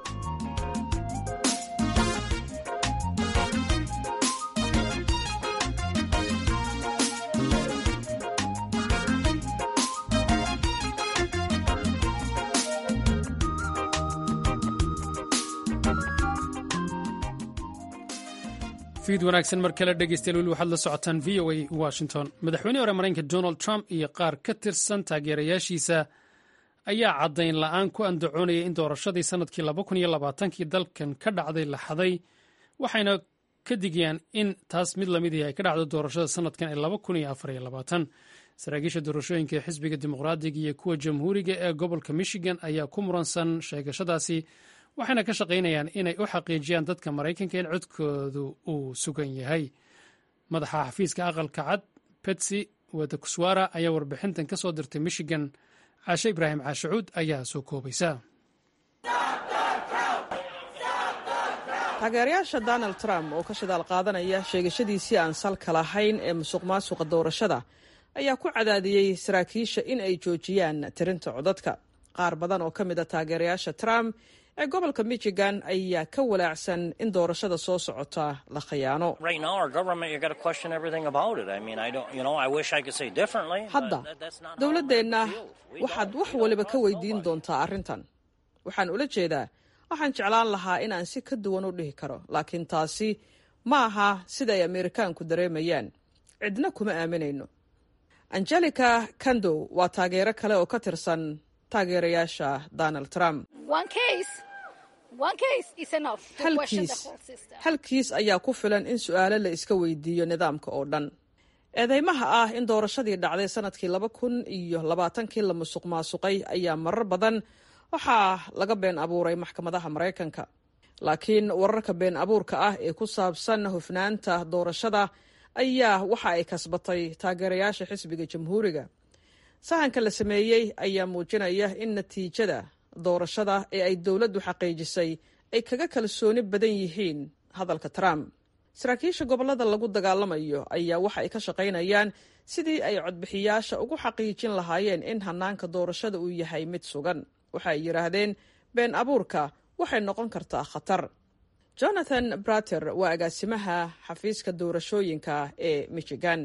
fiid wanaagsan mar kale dhegeystayaal weli waxaad la socotaan v o a washington madaxweynihii hore maraykanka donald trump iyo qaar ka tirsan taageerayaashiisa ayaa caddayn la'aan ku andacoonaya in doorashadii sannadkii kii dalkan ka dhacday la xaday waxayna ka digayaan in taas mid lamid ihi ay ka dhacdo doorashada sannadkan ee saraakiisha doorashooyinka ee xisbiga dimuqraadiga iyo kuwa jamhuuriga ee gobolka michigan ayaa ku muransan sheegashadaasi waxayna ka shaqaynayaan inay u xaqiijiyaan dadka maraykanka in codkoodu uu sugan yahay madaxa xafiiska aqalka cad betsy wadakuswara ayaa warbixintan ka soo dirtay michigan caashe ibraahim caashacuud ayaa soo koobaysa taageerayaasha donald trump oo ka shidaal qaadanaya sheegashadiisii aan salka lahayn ee musuq maasuqa doorashada ayaa ku cadaadiyey saraakiisha in ay joojiyaan tirinta codadka qaar badan oo ka mid a taageerayaasha trump ee gobolka michigan ayaa ka walaacsan in doorashada soo socota la khiyaano hadda dowladdeenna waxaad wax waliba ka weydiin doontaa arrintan waxaan ula jeedaa waxaan jeclaan lahaa inaan si ka duwan u dhihi karo laakiin taasi ma aha sida ay ameerikaanku dareemayaan cidna kuma aaminayno angelica kandow waa taageero kale oo ka tirsan taageerayaasha donald trump halkiis ayaa ku filan in su-aalo la iska weydiiyo nidaamka oo dhan eedeymaha ah in doorashadii dhacday sanadkii laba kun iyo labaatankii la musuq maasuqay ayaa marar badan waxaa laga been abuuray maxkamadaha maraykanka laakiin wararka been abuurka ah ee ku saabsan hufnaanta doorashada ayaa waxa ay kasbatay taageerayaasha xisbiga jamhuuriga sahanka la sameeyey ayaa muujinaya in natiijada doorashada ee ay dowladdu xaqiijisay ay kaga kalsooni badan yihiin hadalka trump saraakiisha gobollada lagu dagaalamayo ayaa waxa ay ka shaqaynayaan sidii ay codbixiyaasha ugu xaqiijin lahaayeen in hanaanka doorashada uu yahay mid sugan waxa ay yidhaahdeen been abuurka waxay noqon kartaa khatar jonathan brater waa agaasimaha xafiiska doorashooyinka ee michigan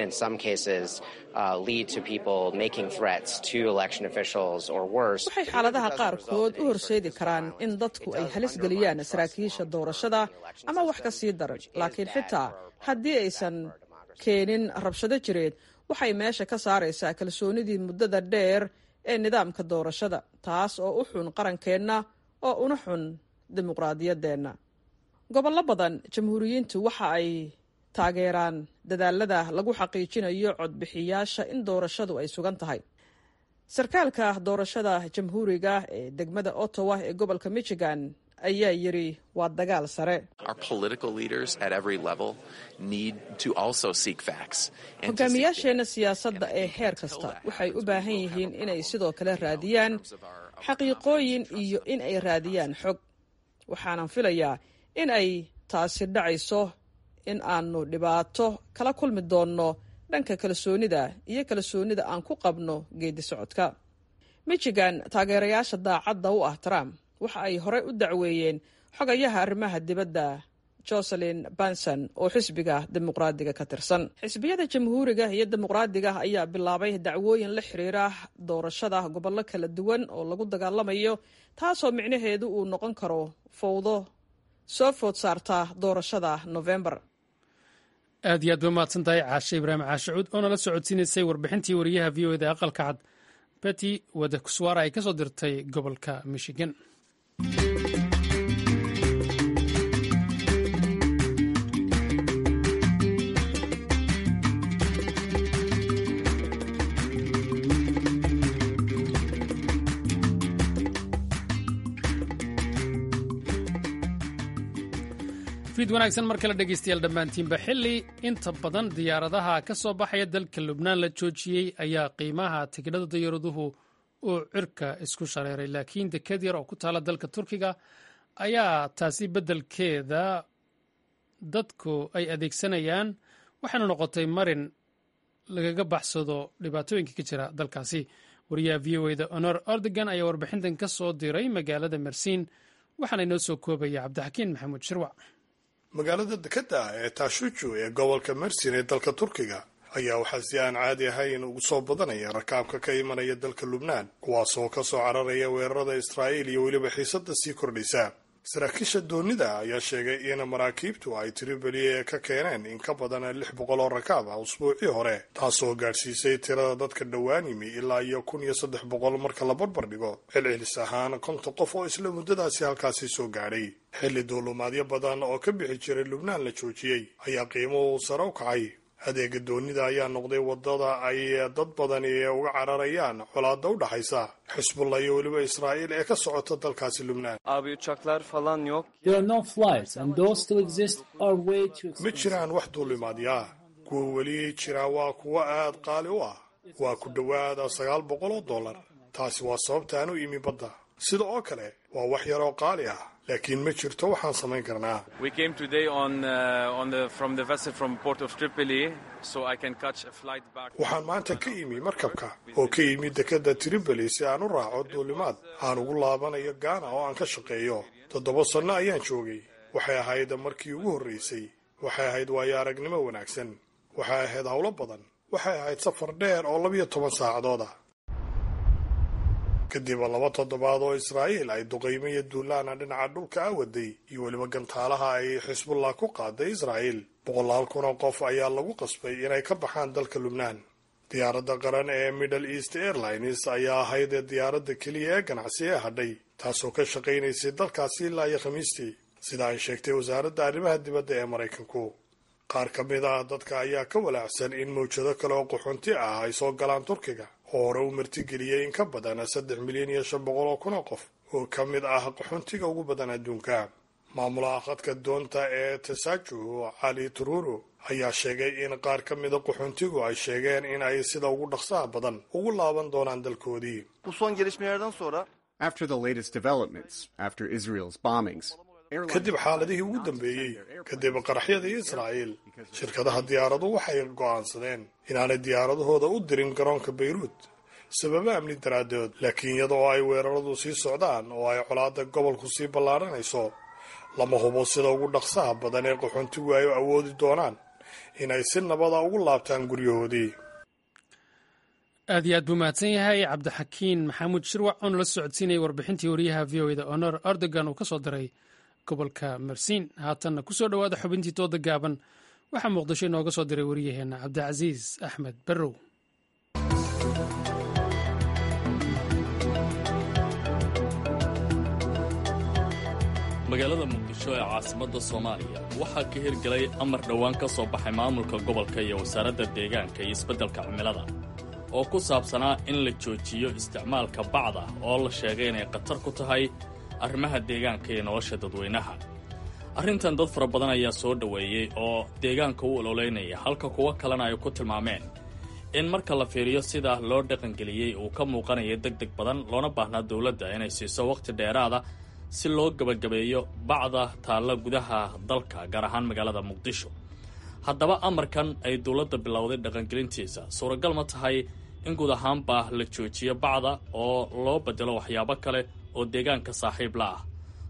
waxay xaaladaha qaarkood u horseedi karaan in dadku ay halis geliyaan saraakiisha doorashada ama wax ka sii daran laakiin xitaa haddii aysan keenin rabshado jireed waxay meesha ka saaraysaa kalsoonidii muddada dheer ee nidaamka doorashada taas oo u xun qarankeenna oo una xun dimuqraadiyaddeenna gobollo badan jamhuuriyiintu waxa ay taageeraan dadaalada lagu xaqiijinayo codbixiyaasha in doorashadu ay sugan tahay sarkaalka doorashada jamhuuriga ee degmada ottawa ee gobolka michigan ayaa yidhi waa dagaal sare hogaamiyaasheenna siyaasadda ee heer kasta waxay u baahan yihiin inay sidoo kale raadiyaan xaqiiqooyin iyo in ay raadiyaan xog waxaanan filayaa in ay taasi dhacayso in aanu dhibaato kala kulmi doonno dhanka kalsoonida iyo kalsoonida aan ku qabno geedi socodka michigan taageerayaasha daacadda u ah trump waxa ay horey u dacweeyeen xogayaha arrimaha dibadda joselin banson oo xisbiga dimuqraadiga ka tirsan xisbiyada jamhuuriga iyo dimuqraadiga ayaa bilaabay dacwooyin la xiriira doorashada gobollo kala duwan oo lagu dagaalamayo taasoo micnaheedu uu noqon karo fowdo soo food saarta doorashada novembar aad iyo aad ba mahadsan tahay caashe ibraahim caashicuud oo nala socodsiinaysay warbixintii wariyaha v o eda aqalka cad beti wadakuswaara ay ka soo dirtay gobolka michigan fiid wanaagsan mar kale dhegaystayaal dhammaantiinba xilli inta badan diyaaradaha ka soo baxaya dalka lubnaan la joojiyey ayaa qiimaha tigidhada diyaaraduhu uu cirka isku shareeray laakiin deked yar oo ku taala dalka turkiga ayaa taasi beddelkeeda dadku ay adeegsanayaan waxayna noqotay marin lagaga baxsado dhibaatooyinka ka jira dalkaasi wariyaha v o eda honor ordogan ayaa warbixintan ka soo diray magaalada mersiin waxaana inoo soo koobaya cabdixakiin maxamuud shirwac magaalada dekeda ah ee taashuju ee gobolka mersin ee dalka turkiga ayaa waxaa si aan caadi ahayn ugu soo badanaya rakaabka ka imanaya dalka lubnaan kuwaasoo ka soo cararaya weerarada israa'iil iyo weliba xiisadda sii kordhaysa saraakiisha doonida ayaa sheegay in maraakiibtu ay tripoli ka keeneen in ka badan lix boqol oo rakaab ah usbuucii hore taasoo gaadhsiisay tirada dadka dhowaan yimi ilaa iyo kun iyo saddex boqol marka la barbar dhigo celcelis ahaan konton qof oo isla muddadaasi halkaasi soo gaadhay xilli duulumaadyo badan oo ka bixi jiray lubnaan la joojiyey ayaa qiimuhu sare u kacay adeega doonida ayaa noqday wadada ay dad badani uga cararayaan colaada u dhaxaysa xisbullah iyo weliba israa'iil ee ka socota dalkaasi lubnaan ma jiraan wax duulimaadyaa kuwa weli jira waa kuwo aad qaali u ah waa ku dhowaada sagaal boqol oo dollar taasi waa sababtaan u imi badda sida oo kale waa wax yaroo qaali ah laakiin ma jirto waxaan samayn karnaa waxaan maanta ka imi markabka oo ka yimi dekadda tripoli si aan u raaco duulimaad aan ugu laabanayo gaana oo aan ka shaqeeyo toddoba sanno ayaan joogay waxay ahayd markii ugu horraysay waxay ahayd waayo aragnimo wanaagsan waxay ahayd howlo badan waxay ahayd safar dheer oo labiyo toban saacadood ah kadib laba toddobaad oo israa'iil ay duqaymo iyo duulaana dhinaca dhulka a waday iyo weliba gantaalaha ay xisbullah ku qaaday israa'iil boqolaal kun oo qof ayaa lagu qasbay inay ka baxaan dalka lubnaan diyaaradda qaran ee middle east airlines ayaa ahayd diyaaradda keliya ee ganacsi ee hadhay taasoo ka shaqaynaysay dalkaasi ilaa iyo khamiistii sida ay sheegtay wasaaradda arrimaha dibadda ee maraykanku qaar ka mid ah dadka ayaa ka walaacsan in mawjado kale oo qaxoonti ah ay soo galaan turkiga oo hore u martigeliyey in ka badan saddex milyan iyo shan boqol oo kun oo qof oo ka mid ah qaxoontiga ugu badan adduunka maamulaha khadka doonta ee tasaajuh cali tururo ayaa sheegay in qaar ka mida qaxoontigu ay sheegeen in ay sida ugu dhaqsaha badan ugu laaban doonaan dalkoodii kadib xaaladihii ugu dambeeyey kadib qaraxyadii israa'iil shirkadaha diyaaradu waxay go'aansadeen inaanay diyaaradahooda u dirin garoonka bayruut sababo amni daraaddood laakiin iyada oo ay weeraradu sii socdaan oo ay colaadda gobolku sii ballaadhanayso lama hubo sida ugu dhaqsaha badan ee qaxoontigu ay awoodi doonaan inay si nabada ugu laabtaan guryahoodii aad iyo aad buu mahadsan yahay cabdixakiin maxamuud shirwac oo nala socodsiinayay warbixintii wariyaha v o eda honor erdogan uu ka soo diray gobolka mersiin haatanna ku soo dhowaada xubintii dooda gaaban waxaa muqdisho inooga soo diray wariyaheenna cabdicasiis axmed barrow magaalada muqdisho ee caasimadda soomaaliya waxaa ka hirgelay amar dhowaan ka soo baxay maamulka gobolka iyo wasaaradda deegaanka iyo isbeddelka cimilada oo ku saabsanaa in la joojiyo isticmaalka bacda oo la sheegay inay khatar ku tahay arrimaha deegaanka iyo nolosha dadweynaha arrintan dad fara badan ayaa soo dhoweeyey oo deegaanka u ololeynaya halka kuwo kalena ay ku tilmaameen in marka la fiiriyo sida loo dhaqangeliyey uu ka muuqanaya deg deg badan loona baahnaa dowladda inay siiso wakhti dheeraada si loo gebagabeeyo bacda taalla gudaha dalka gaar ahaan magaalada muqdisho haddaba amarkan ay dowladda bilowday dhaqangelintiisa suuragal ma tahay in guud ahaanba la joojiyo bacda oo loo bedelo waxyaabo kale oo deegaanka saaxiib la ah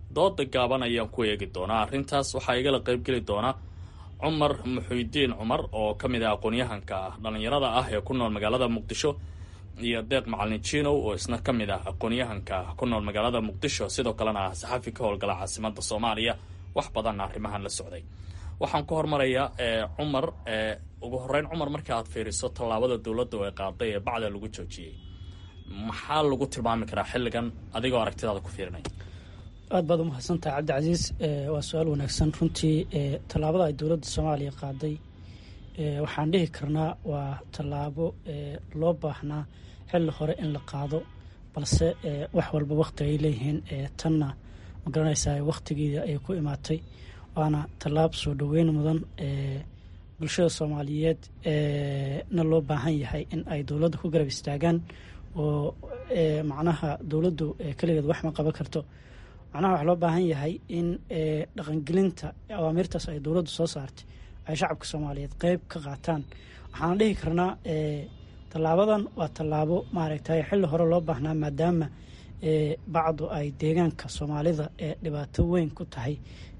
dooda gaaban ayaan ku eegi doonaa arrintaas waxaa igala qaybgeli doona cumar muxuudiin cumar oo ka mid ah aqoon-yahanka ah dhallinyarada ah ee ku nool magaalada muqdisho iyo deeq macalin jinow oo isna ka mid ah aqoon-yahanka ku nool magaalada muqdisho sidoo kalena ah saxafi ka howlgala caasimada soomaaliya wax badanna arrimahan la socday waxaan ku hormarayaa cumar ugu horeyn cumar marka aad fiiriso tallaabada dowladda ay qaaday ee bacda lagu joojiyey maxaa lagu tilmaami karaa xilligan adigoo aragtidaada ku fiirinaya aad baad umahadsantahay cabdicasiis waa su-aal wanaagsan runtii tallaabada ay dowladda soomaaliya qaaday waxaan dhihi karnaa waa tallaabo loo baahnaa xilli hore in la qaado balse wax walba wakhti ay leeyihiin tanna ma garanaysaa wakhtigeeda ay ku imaatay waana tallaab soo dhoweyn mudan bulshada soomaaliyeed na loo baahan yahay in ay dowladda ku garab istaagaan oo macnaha dowladdu keligeed wax ma qaban karto macnaha waxaa loo baahan yahay in dhaqangelinta awaamiirtaas ay dowladdu soo saartay ay shacabka soomaaliyeed qeyb ka qaataan waxaan dhihi karnaa tallaabadan waa tallaabo maaragtay xilli hore loo baahnaa maadaama bacdu ay deegaanka soomaalida ee dhibaato weyn ku tahay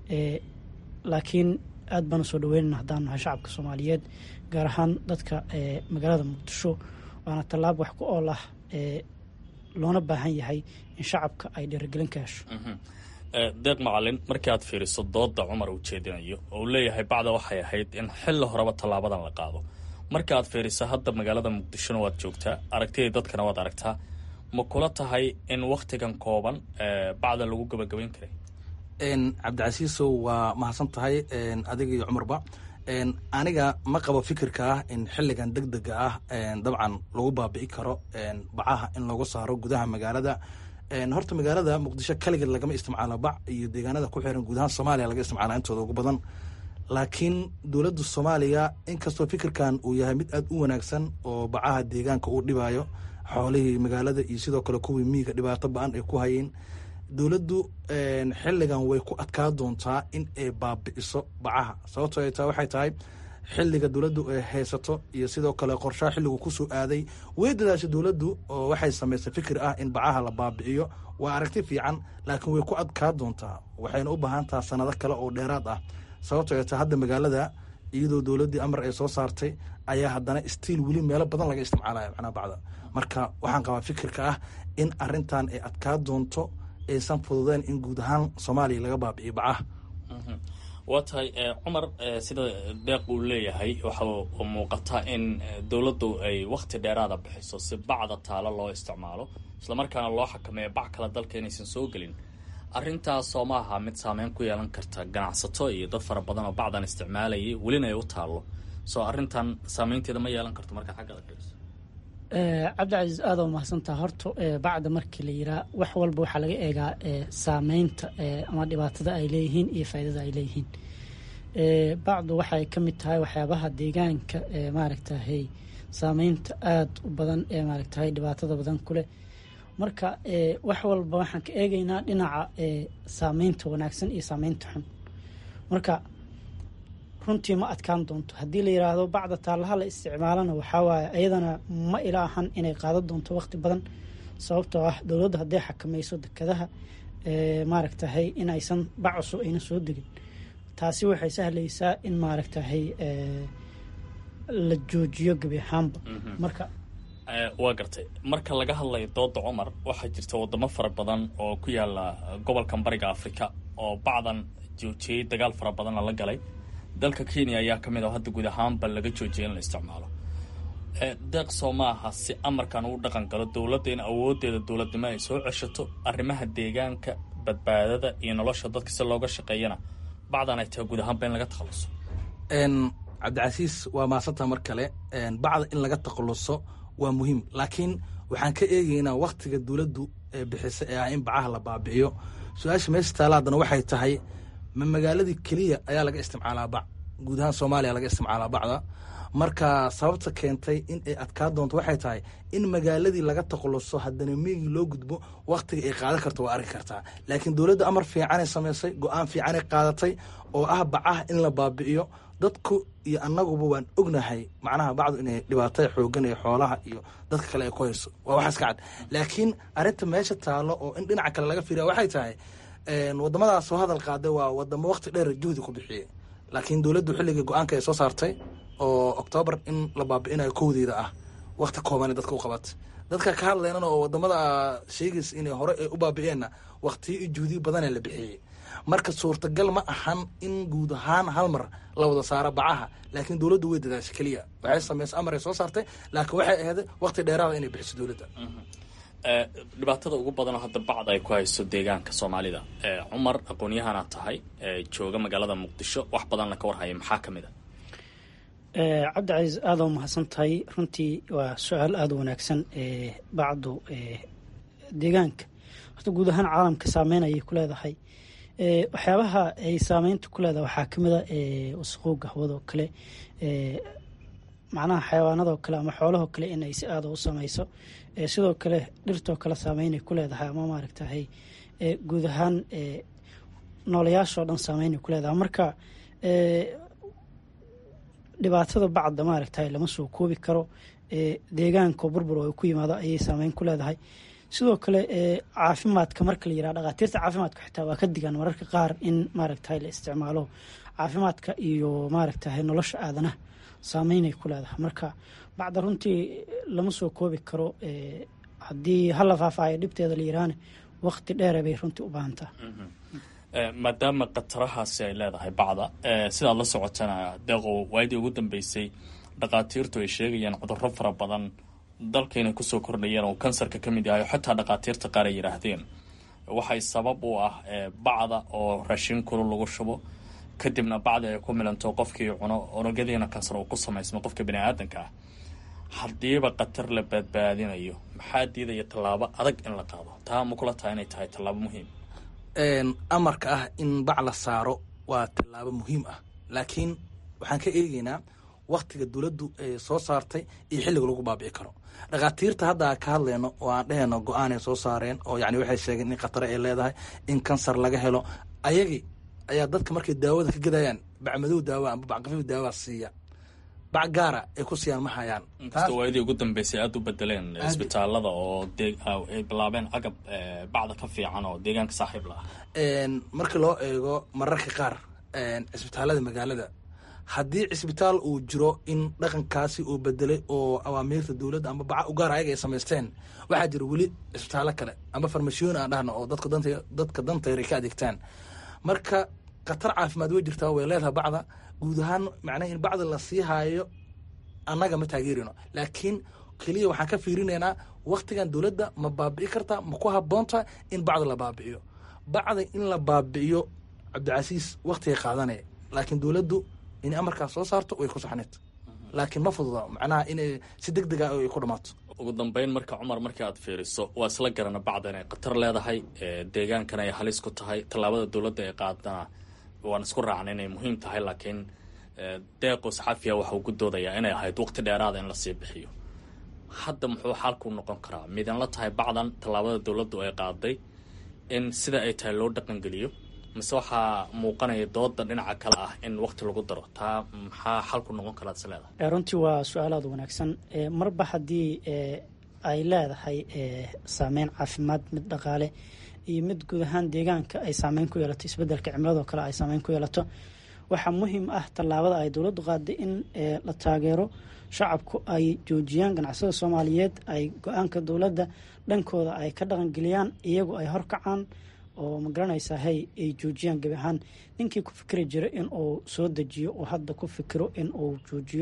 laakiin aad baanu soo dhaweynana haddaan nahay shacabka soomaaliyeed gaar ahaan dadka magaalada muqdisho waana tallaab wax ku ool ah loona baahan yahay in shacabka ay dhiirigelin ka hesho deeq macalin markii aad fiiriso dooda cumar uu jeedinayo oo uu leeyahay bacda waxay ahayd in xilli horeba tallaabadan la qaado marka aad fiiriso hadda magaalada muqdishona waad joogtaa aragtidii dadkana waad aragtaa ma kula tahay in wakhtigan kooban bacda lagu gabagabayn karay cabdicasiisow waa mahadsan tahay adiga iyo cumarba aniga ma qabo fikirka ah in xilligan deg dega ah dabcan lagu baabi'i karo bacaha in lagu saaro gudaha magaalada horta magaalada muqdisho kaligeed lagama isticmaalo bac iyo deegaanada ku xiran guudahaan soomaaliya laga isticmaala intooda ugu badan laakiin dowladda soomaaliya inkastoo fikirkan uu yahay mid aad u wanaagsan oo bacaha deegaanka uu dhibayo xoolihii magaalada iyo sidoo kale kuwii miiga dhibaato ba-an ay ku hayeen dowladdu xilligan way ku adkaa doontaa in ay baabi'iso bacaha sababtoo ay tahay waxay tahay xilliga dowladdu ay haysato iyo sidoo kale qorshaha xilligu kusoo aaday way dadaashay dowladdu oo waxay samaysay fikir ah in bacaha la baabi'iyo waa aragti fiican laakiin way ku adkaa doontaa waxayna u baahan taha sanado kale oo dheeraad ah sababtoo ay tahay hadda magaalada iyadoo dowladdii amar ay soo saartay ayaa haddana stiil weli meelo badan laga isticmaalaya macnaha bacda marka waxaan qabaa fikirka ah in arintan ay adkaa doonto aysan fududeen in guud ahaan soomaaliya laga baabi'iyo bacaha waa tahay cumar sida deeq uu leeyahay waxa muuqata in dowladdu ay wakhti dheeraada bixiso si bacda taalo loo isticmaalo islamarkaana loo xakameeyo bac kale dalka inaysan soo gelin arrintaasoo ma aha mid saameyn ku yeelan karta ganacsato iyo dad fara badan oo bacdan isticmaalayay welina ay u taallo soo arrintan saameynteeda ma yeelan karto markaa xagga fiiriso cabdicasiis aada u mahadsantaha horta bacda markii la yiraa wax walba waxaa laga eegaa saameynta ama dhibaatada ay leeyihiin iyo faaidada ay leeyihiin bacdu waxay ka mid tahay waxyaabaha deegaanka maaragtahay saameynta aada u badan ee maaragtahay dhibaatada badan kuleh marka wax walba waxaan ka eegeynaa dhinaca saameynta wanaagsan iyo saameynta xun marka runtii ma adkaan doonto haddii la yiraahdo bacda taallaha la isticmaalana waxaa waaye ayadana ma ila ahan inay qaadan doonto waqti badan sababtoo ah dowladda hadday xakamayso dekadaha maaragtahay in aysan bac cusub ayna soo degin taasi waxay sahlaysaa in maaragtahay la joojiyo gebi ahaanba marka waa gartay marka laga hadlayo dooda cumar waxaa jirta wadamo fara badan oo ku yaala gobolkan bariga afrika oo bacdan joojiyey dagaal fara badanna la galay dalka kenya ayaa ka mid ah hadda guud ahaanba laga joojiyay in la isticmaalo deeq soo ma aha si amarkan uu dhaqan galo dowladda in awooddeeda dowladnimo ay soo ceshato arrimaha deegaanka badbaadada iyo nolosha dadka si looga shaqeeyana bacdan ay tahay guud ahaanba in laga takhaluso cabdicasiis waa maasanta mar kale bacda in laga takhaluso waa muhiim laakiin waxaan ka eegeynaa waktiga dowladdu ee bixisa ee ah in bacaha la baabi'iyo su-aasha meesha taala haddana waxay tahay ma magaaladii keliya ayaa laga isticmaalaa bac guud ahaan soomaaliya laga isticmaalaa bacda marka sababta keentay in ay adkaa doonto waxay tahay in magaaladii laga takhaluso haddana miigii loo gudbo waktiga ay qaadan karto waa arki kartaa laakiin dowladda amar fiicanay samaysay go-aan fiicanay qaadatay oo ah bacaha in la baabi'iyo dadku iyo annaguba waan ognahay macnaha bacdu inay dhibaatada xoogan iyo xoolaha iyo dadka kale ay ku hayso waa waxaas ka cad laakiin arrinta meesha taalo oo in dhinaca kale laga fiiriya waxay tahay wadamadaas soo hadal qaaday waa wadamo waqti dheer juhdi ku bixiyey laakiin dowladdu xilligii go-aanka ay soo saartay oo oktoobar in la baabi'inayo kowdeeda ah waqti kooban dadka u qabatay dadka ka hadlaynana oo wadamada sheegaysa inay hore ay u baabi'eenna waqtiyo iyo juhdiyo badanee la bixiyey marka suurtagal ma ahan in guud ahaan hal mar la wada saaro bacaha laakiin dowladdu way dadaashay keliya waxay sameysay amar ay soo saartay laakiin waxay ahayd waqti dheeraada inay bixiso dowladda dhibaatada ugu badanoo hadda bacd ay ku hayso deegaanka soomaalida cumar aqoon-yahana tahay jooga magaalada muqdisho wax badanna ka warhaya maxaa ka mid a cabdicasiis aada u mahadsan tahay runtii waa su-aal aada u wanaagsan bacdu deegaanka horta guud ahaan caalamka saameyn ayay ku leedahay waxyaabaha ay saameynta ku leedahay waxaa kamid a wasaqowga hawadoo kale macnaha xayawaanadoo kale ama xoolahoo kale in ay si aada u sameyso sidoo kale dhirtoo kale saameynay ku leedahay ama maaragtahay guud ahaan noolayaashoo dhan saameynay ku leedahay marka dhibaatada bacda maaragtahay lama soo koobi karo deegaanka burbur oo ku yimaado ayay saameyn ku leedahay sidoo kale caafimaadka marka la yiraha dhakhaatiirta caafimaadka xitaa waa ka digaan mararka qaar in maaragtahay la isticmaalo caafimaadka iyo maaragtahay nolosha aadanaha saameynay ku leedahay marka bacda runtii lama soo koobi karo haddii hala faafaayo dhibteeda la yiraahne waqti dheere bay runtii u baahantaa maadaama khatarahaasi ay leedahay bacda sidaad la socotana deeqow waayadii ugu dambeysay dhakhaatiirtu ay sheegayaan cudurro fara badan dalkayna kusoo kordhayeen oo kansarka ka mid yahay oo xataa dhakhaatiirta qaar ay yidhaahdeen waxay sabab u ah bacda oo raashin kulu lagu shubo kadibna bacdi ay ku milanto qofkii cuno unugyadiina kansar uu ku samaysmo qofka bani aadanka ah haddiiba khatar la badbaadinayo maxaa diidaya tallaabo adag in la qaado taa ma kula tahay inay tahay tallaabo muhiim amarka ah in bac la saaro waa tallaabo muhiim ah laakiin waxaan ka eegeynaa waktiga dowladdu ay soo saartay iyo xilliga lagu baabi'i karo dhakhaatiirta hadda ka hadlayno oo aan dhehayno go-aanay soo saareen oo yani waxay sheegeen in khatare ay leedahay in kansar laga helo ayagii ayaa dadka markay daawada ka gadayaan bacmadow daawa amba bacqafiif daawa siiya bac gaara ay ku siiyaan ma hayaan inkastoo waayadii ugu dambeysay aada u bedeleen isbitaalada oo ay bilaabeen agab bacda ka fiican oo deegaanka saaxiib la ah markii loo eego mararka qaar cisbitaalada magaalada haddii cisbitaal uu jiro in dhaqankaasi uu bedelay oo awaamiirta dowladda amba baca u gaar ayaga ay samaysteen waxaa jira weli cisbitaallo kale amba farmashiyoon aan dhahno oo dadka danta dadka dantayr ay ka adeegtaan marka khatar caafimaad way jirtaa way leedahay bacda guud ahaan macnaha in bacda la sii haayo annaga ma taageerino laakiin keliya waxaan ka fiirinaynaa waktigan dowladda ma baabi'i kartaa ma ku habboonta in bacda la baabi'iyo bacda in la baabi'iyo cabdicasiis waktigay qaadanaya laakiin dowladdu in amarkaas soo saarto way ku saxneed laakiin ma fududa macnaha inay si deg dega ay ku dhammaato ugu dambeyn marka cumar markii aad fiiriso waa isla garana bacda inay khatar leedahay deegaankan ay halis ku tahay tallaabada dowladda ay qaadana waan isku raacna inay muhiim tahay laakiin deeqo saxafiya waxa uu ku doodayaa inay ahayd waqti dheeraada in lasii bixiyo hadda muxuu xaalku noqon karaa midan la tahay bacdan tallaabada dowladdu ay qaaday in sida ay tahay loo dhaqangeliyo mise waxaa muuqanaya dooda dhinaca kale ah in waqti lagu daro taa maxaa xalku noqon karaa is leedahay runtii waa su-aal aada wanaagsan marba haddii ay leedahay saameyn caafimaad mid dhaqaale iyo mid guud ahaan deegaanka ay saameyn ku yeelato isbedelka cimiladoo kale ay saameyn ku yeelato waxaa muhiim ah tallaabada ay dowladdu qaaday in la taageero shacabku ay joojiyaan ganacsada soomaaliyeed ay go-aanka dowladda dhankooda ay ka dhaqangeliyaan iyagu ay horkacaan oo magaranaysaa hey ay joojiyaan gebi ahaan ninkii ku fikri jira in uu soo dejiyo oo hadda ku fikiro in uu joojiyo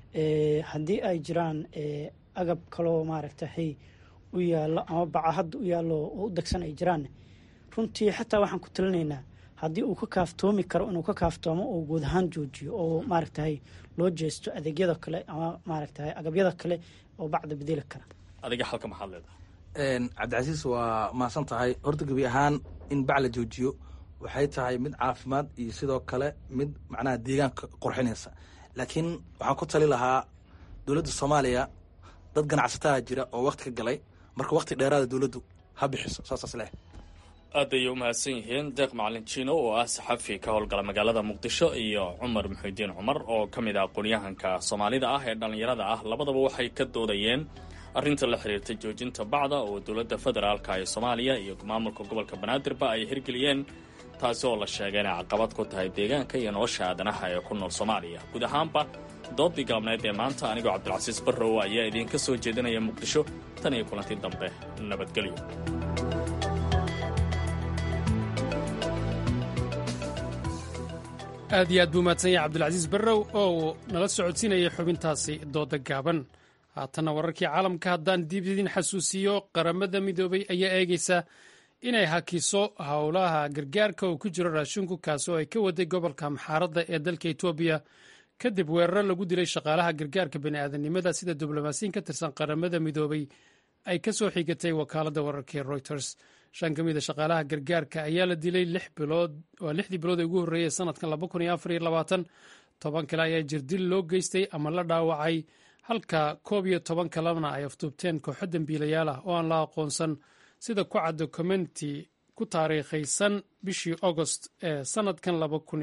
haddii ay jiraan agab kaloo maaragta hey u yaallo ama baca hadda u yaallo oo u degsan ay jiraan runtii xataa waxaan ku talinaynaa haddii uu ka kaaftoomi karo inuu ka kaaftoomo oo guud ahaan joojiyo oo maaragtahay loo jeesto adeegyada kale ama maaragtahay agabyada kale oo bacda bedeli kara adiga xalka maxaad leedahay cabdicasiis waa mahadsan tahay horta gebi ahaan in bac la joojiyo waxay tahay mid caafimaad iyo sidoo kale mid macnaha deegaanka qurxinaysa laakiin waxaan ku tali lahaa dowladda soomaaliya dad ganacsataa jira oo wakti ka galay marka wakti dheeraada dowladdu ha bixiso saasaas leh aad ayay u mahadsan yihiin deeq macalin jiino oo ah saxafi ka howlgala magaalada muqdisho iyo cumar muxuudiin cumar oo ka mid ah aqoonyahanka soomaalida ah ee dhallinyarada ah labadaba waxay ka doodayeen arrinta la xiriirta joojinta bacda oo dowladda federaalka ee soomaaliya iyo maamulka gobolka banaadirba ay hirgeliyeen taasi oo la sheegay inay caqabad ku tahay deegaanka iyo nolosha aadanaha ee ku nool soomaaliya guud ahaanba doodii galabneed ee maanta anigoo cabdilcasiis barrow ayaa idiinka soo jeedinaya muqdisho tan iyo kulantii dambe nabadgelyo aad iyo aad buu mahadsan yahay cabdilcasiis barrow oo uu nala socodsiinayay xubintaasi dooda gaaban haatanna wararkii caalamka haddaan dib idin xasuusiyo qaramada midoobay ayaa eegaysa inay hakiso howlaha gargaarka oo ku jiro raashinku kaasi oo ay ka waday gobolka maxaaradda ee dalka etoobiya kadib weeraro lagu dilay shaqaalaha gargaarka bani'aadanimada sida diblomaasiyin ka tirsan qaramada midoobay ay ka soo xigatay wakaaladda wararkii reuters shan ka mida shaqaalaha gargaarka ayaa la dilay waa lixdii bilood ee ugu horreeyay sanadkan toban kale ayaa jirdil loo geystay ama la dhaawacay halka koob iyo toban kalena ay afduubteen kooxo dembiilayaal ah oo aan la aqoonsan sida ku cad dokumenti ku taariikhaysan bishii agost ee sanadkan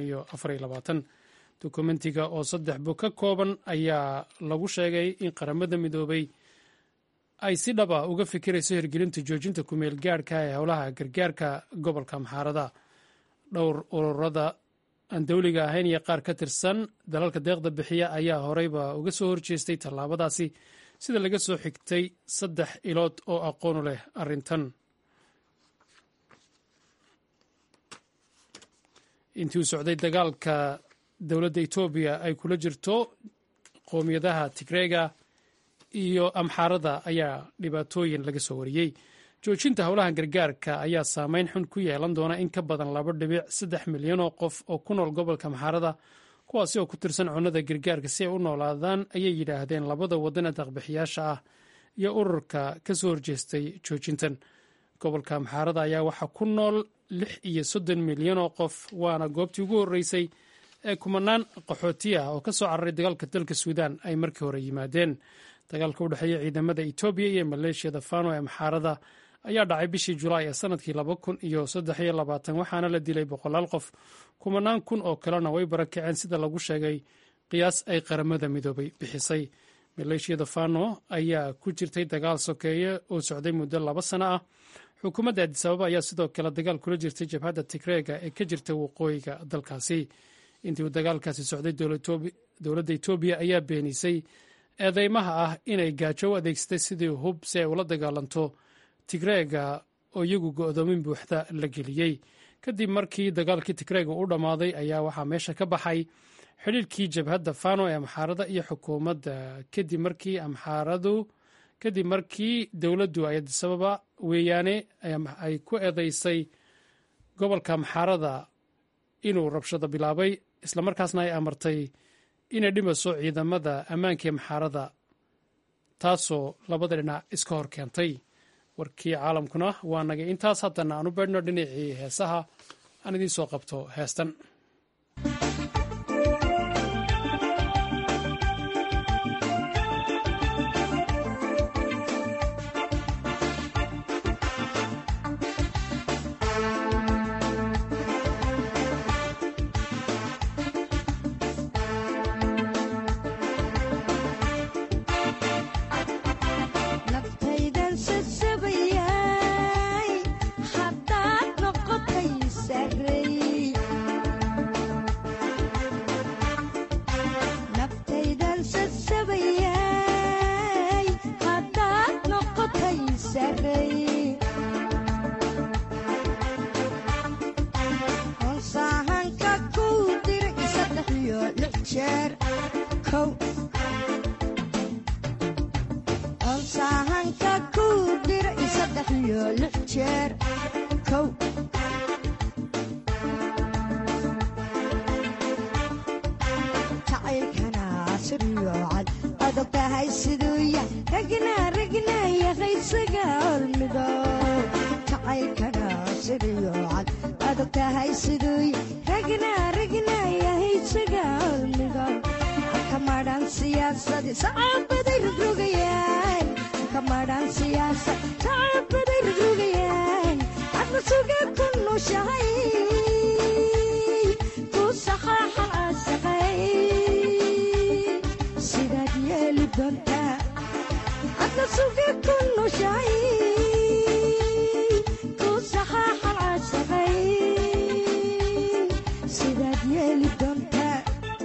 dokumentiga oo saddex bog ka kooban ayaa lagu sheegay in qaramada midoobay ay si dhab ah uga fikirayso hirgelinta joojinta kumeel gaadhka ee howlaha gargaarka gobolka maxaarada dhowr ururada aan dowliga ahayn iyo qaar ka tirsan dalalka deeqda bixiya ayaa horeyba uga soo horjeestay tallaabadaasi sida laga soo xigtay saddex ilood oo aqoonu leh arrintan intii uu socday dagaalka dowladda etoobiya ay kula jirto qowmiyadaha tigreega iyo amxaarada ayaa dhibaatooyin laga soo wariyey joojinta howlaha gargaarka ayaa saameyn xun ku yeelan doona in ka badan laba dhibic saddex milyan oo qof oo ku nool gobolka maxaarada kuwaasi oo ku tirsan cunnada gargaarka si ay u noolaadaan ayay yidhaahdeen labada waddan ee daqbixiyaasha ah iyo ururka ka soo horjeestay joojintan gobolka maxaarada ayaa waxaa ku nool lix iyo soddon milyan oo qof waana goobtii ugu horreysay ee kumanaan qaxooti ah oo ka soo cararay dagaalka dalka suudaan ay markii hore yimaadeen dagaalka u dhexeeya ciidamada etoobiya iyo maleeshiyada fano ee maxaarada ayaa dhacay bishii julaay ee sanadkii laba kun iyo saddex iyo labaatan waxaana la dilay boqolaal qof kumanaan kun oo kalena way barakaceen sida lagu sheegay qiyaas ay qaramada midoobay bixisay maleeshiyada fano ayaa ku jirtay dagaal sokeeye oo socday muddo laba sano ah xukuumadda adisababa ayaa sidoo kale dagaal kula jirtay jabhadda tigreega ee ka jirta waqooyiga dalkaasi intii uu dagaalkaasi socday dowladda etoobiya ayaa beenisay eedeymaha ah inay gaajo u adeegsatay sidii hub si ay ula dagaalanto tigreega oo iyagu go'doomin buuxda la geliyey kadib markii dagaalkii tigreega u dhammaaday ayaa waxaa meesha ka baxay xidhiirkii jabhadda fano ee amxaarada iyo xukuumadda kadib markii amxaaradu kadib markii dowladdu ay adisababa weeyaane ay ku eedeysay gobolka amxaarada inuu rabshado bilaabay islamarkaasna ay amartay inay dhimaso ciidamada ammaankaee maxaarada taasoo labada dhinac iska hor keentay warkii caalamkuna waa nagay intaas haddana aan u beedhno dhinacii heesaha aan idiin soo qabto heestan sugi ku nushay ku saxaaxan caashaqay sidaad yeeli doontaa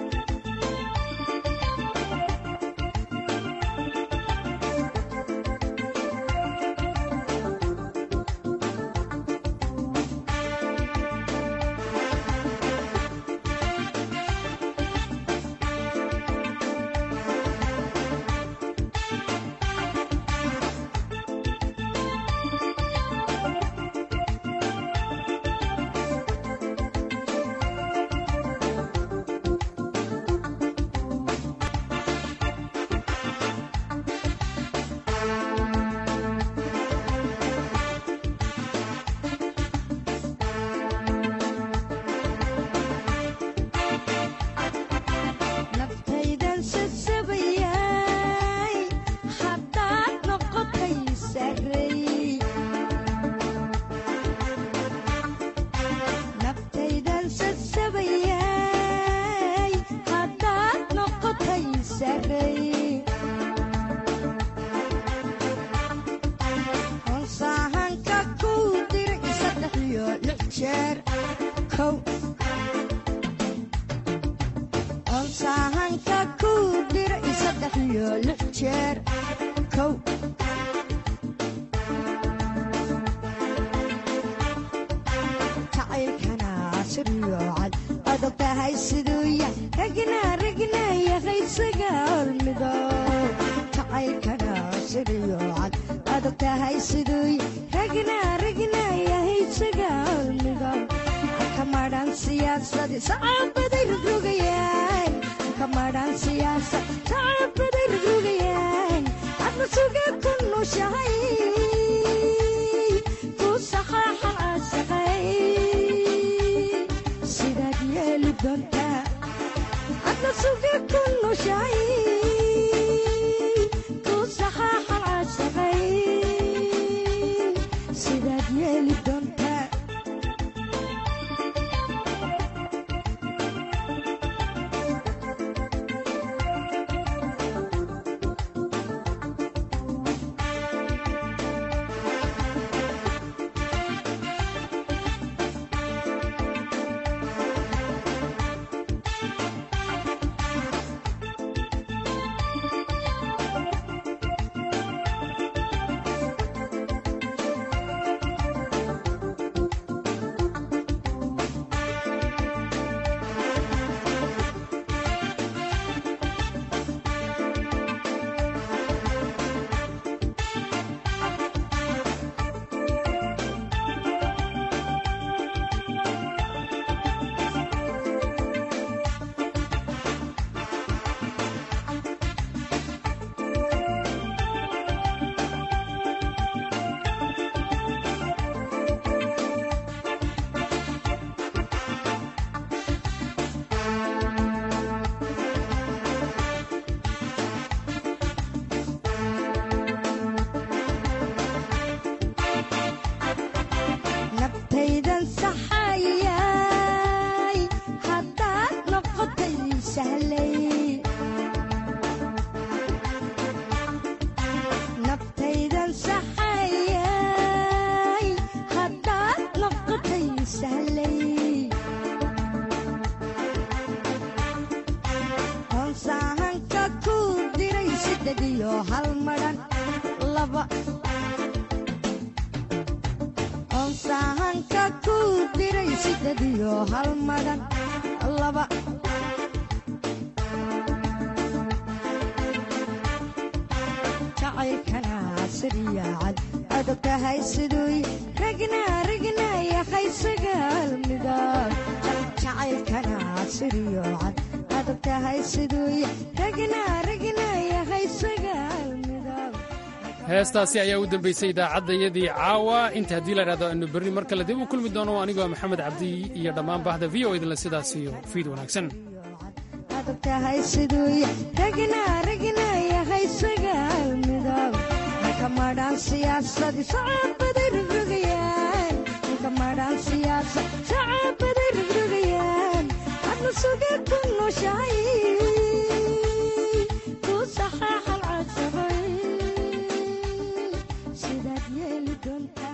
naftaydan sasabayay haddaad noqotay sarey naftaydan sasabayay haddaad noqotay sarey honsaahanka kuu diray saddex iyo lix jeer kow onsaahanka kuu diray saddex iyo lix jeer kow jacaylkana siriyo cad adag tahay siduu yah ragna ragna yaqaysaga hormido jacaylkana siriyo cad adag tahay siduu yah ragna ragna yahaysaga hormido kamadhan siyaasadi sacaabaday rogrogayaan kamadhan siyaasad sacaabaday rogrogayaan adna suga ku nushahay ku saxaaxan caashaqay sidaad yeeli doontaa adna suga ku nushahay ku saxaaxan caashaqay sidaad yeeli doontaa naftaydan saxayay haddaad noqotay sahlay naftaydan saxayay haddaad noqotay sahlay honsaahanka kuu diray siddeed iyo hal madhan laba onsaahanka kuu diray siddeed iyo hal madhan laba jacaylkana siriya cad adag tahay siduu ragna ragna yaqaysaga halmidood jacaylkana siriyo cad adag tahay siduu ragna ragna yaqaysaga halmidood heestaasi ayaa u dambaysay idaacaddayadii caawa inta haddii la idhahdo aynu berri mar kale dib u kulmi doono anigoo maxamed cabdi iyo dhammaan bahda v o idinle sidaas iyo fiid wanaagsan adag tahay siduu ragna ragna yaqaysaga halmidood kamadhan siyaasadi sacaabaday rogrogayaan kamadhan siyaasad sacaabaday rogrogayaan adna suga ku nushahay ku saxaaxan caashaqay dunta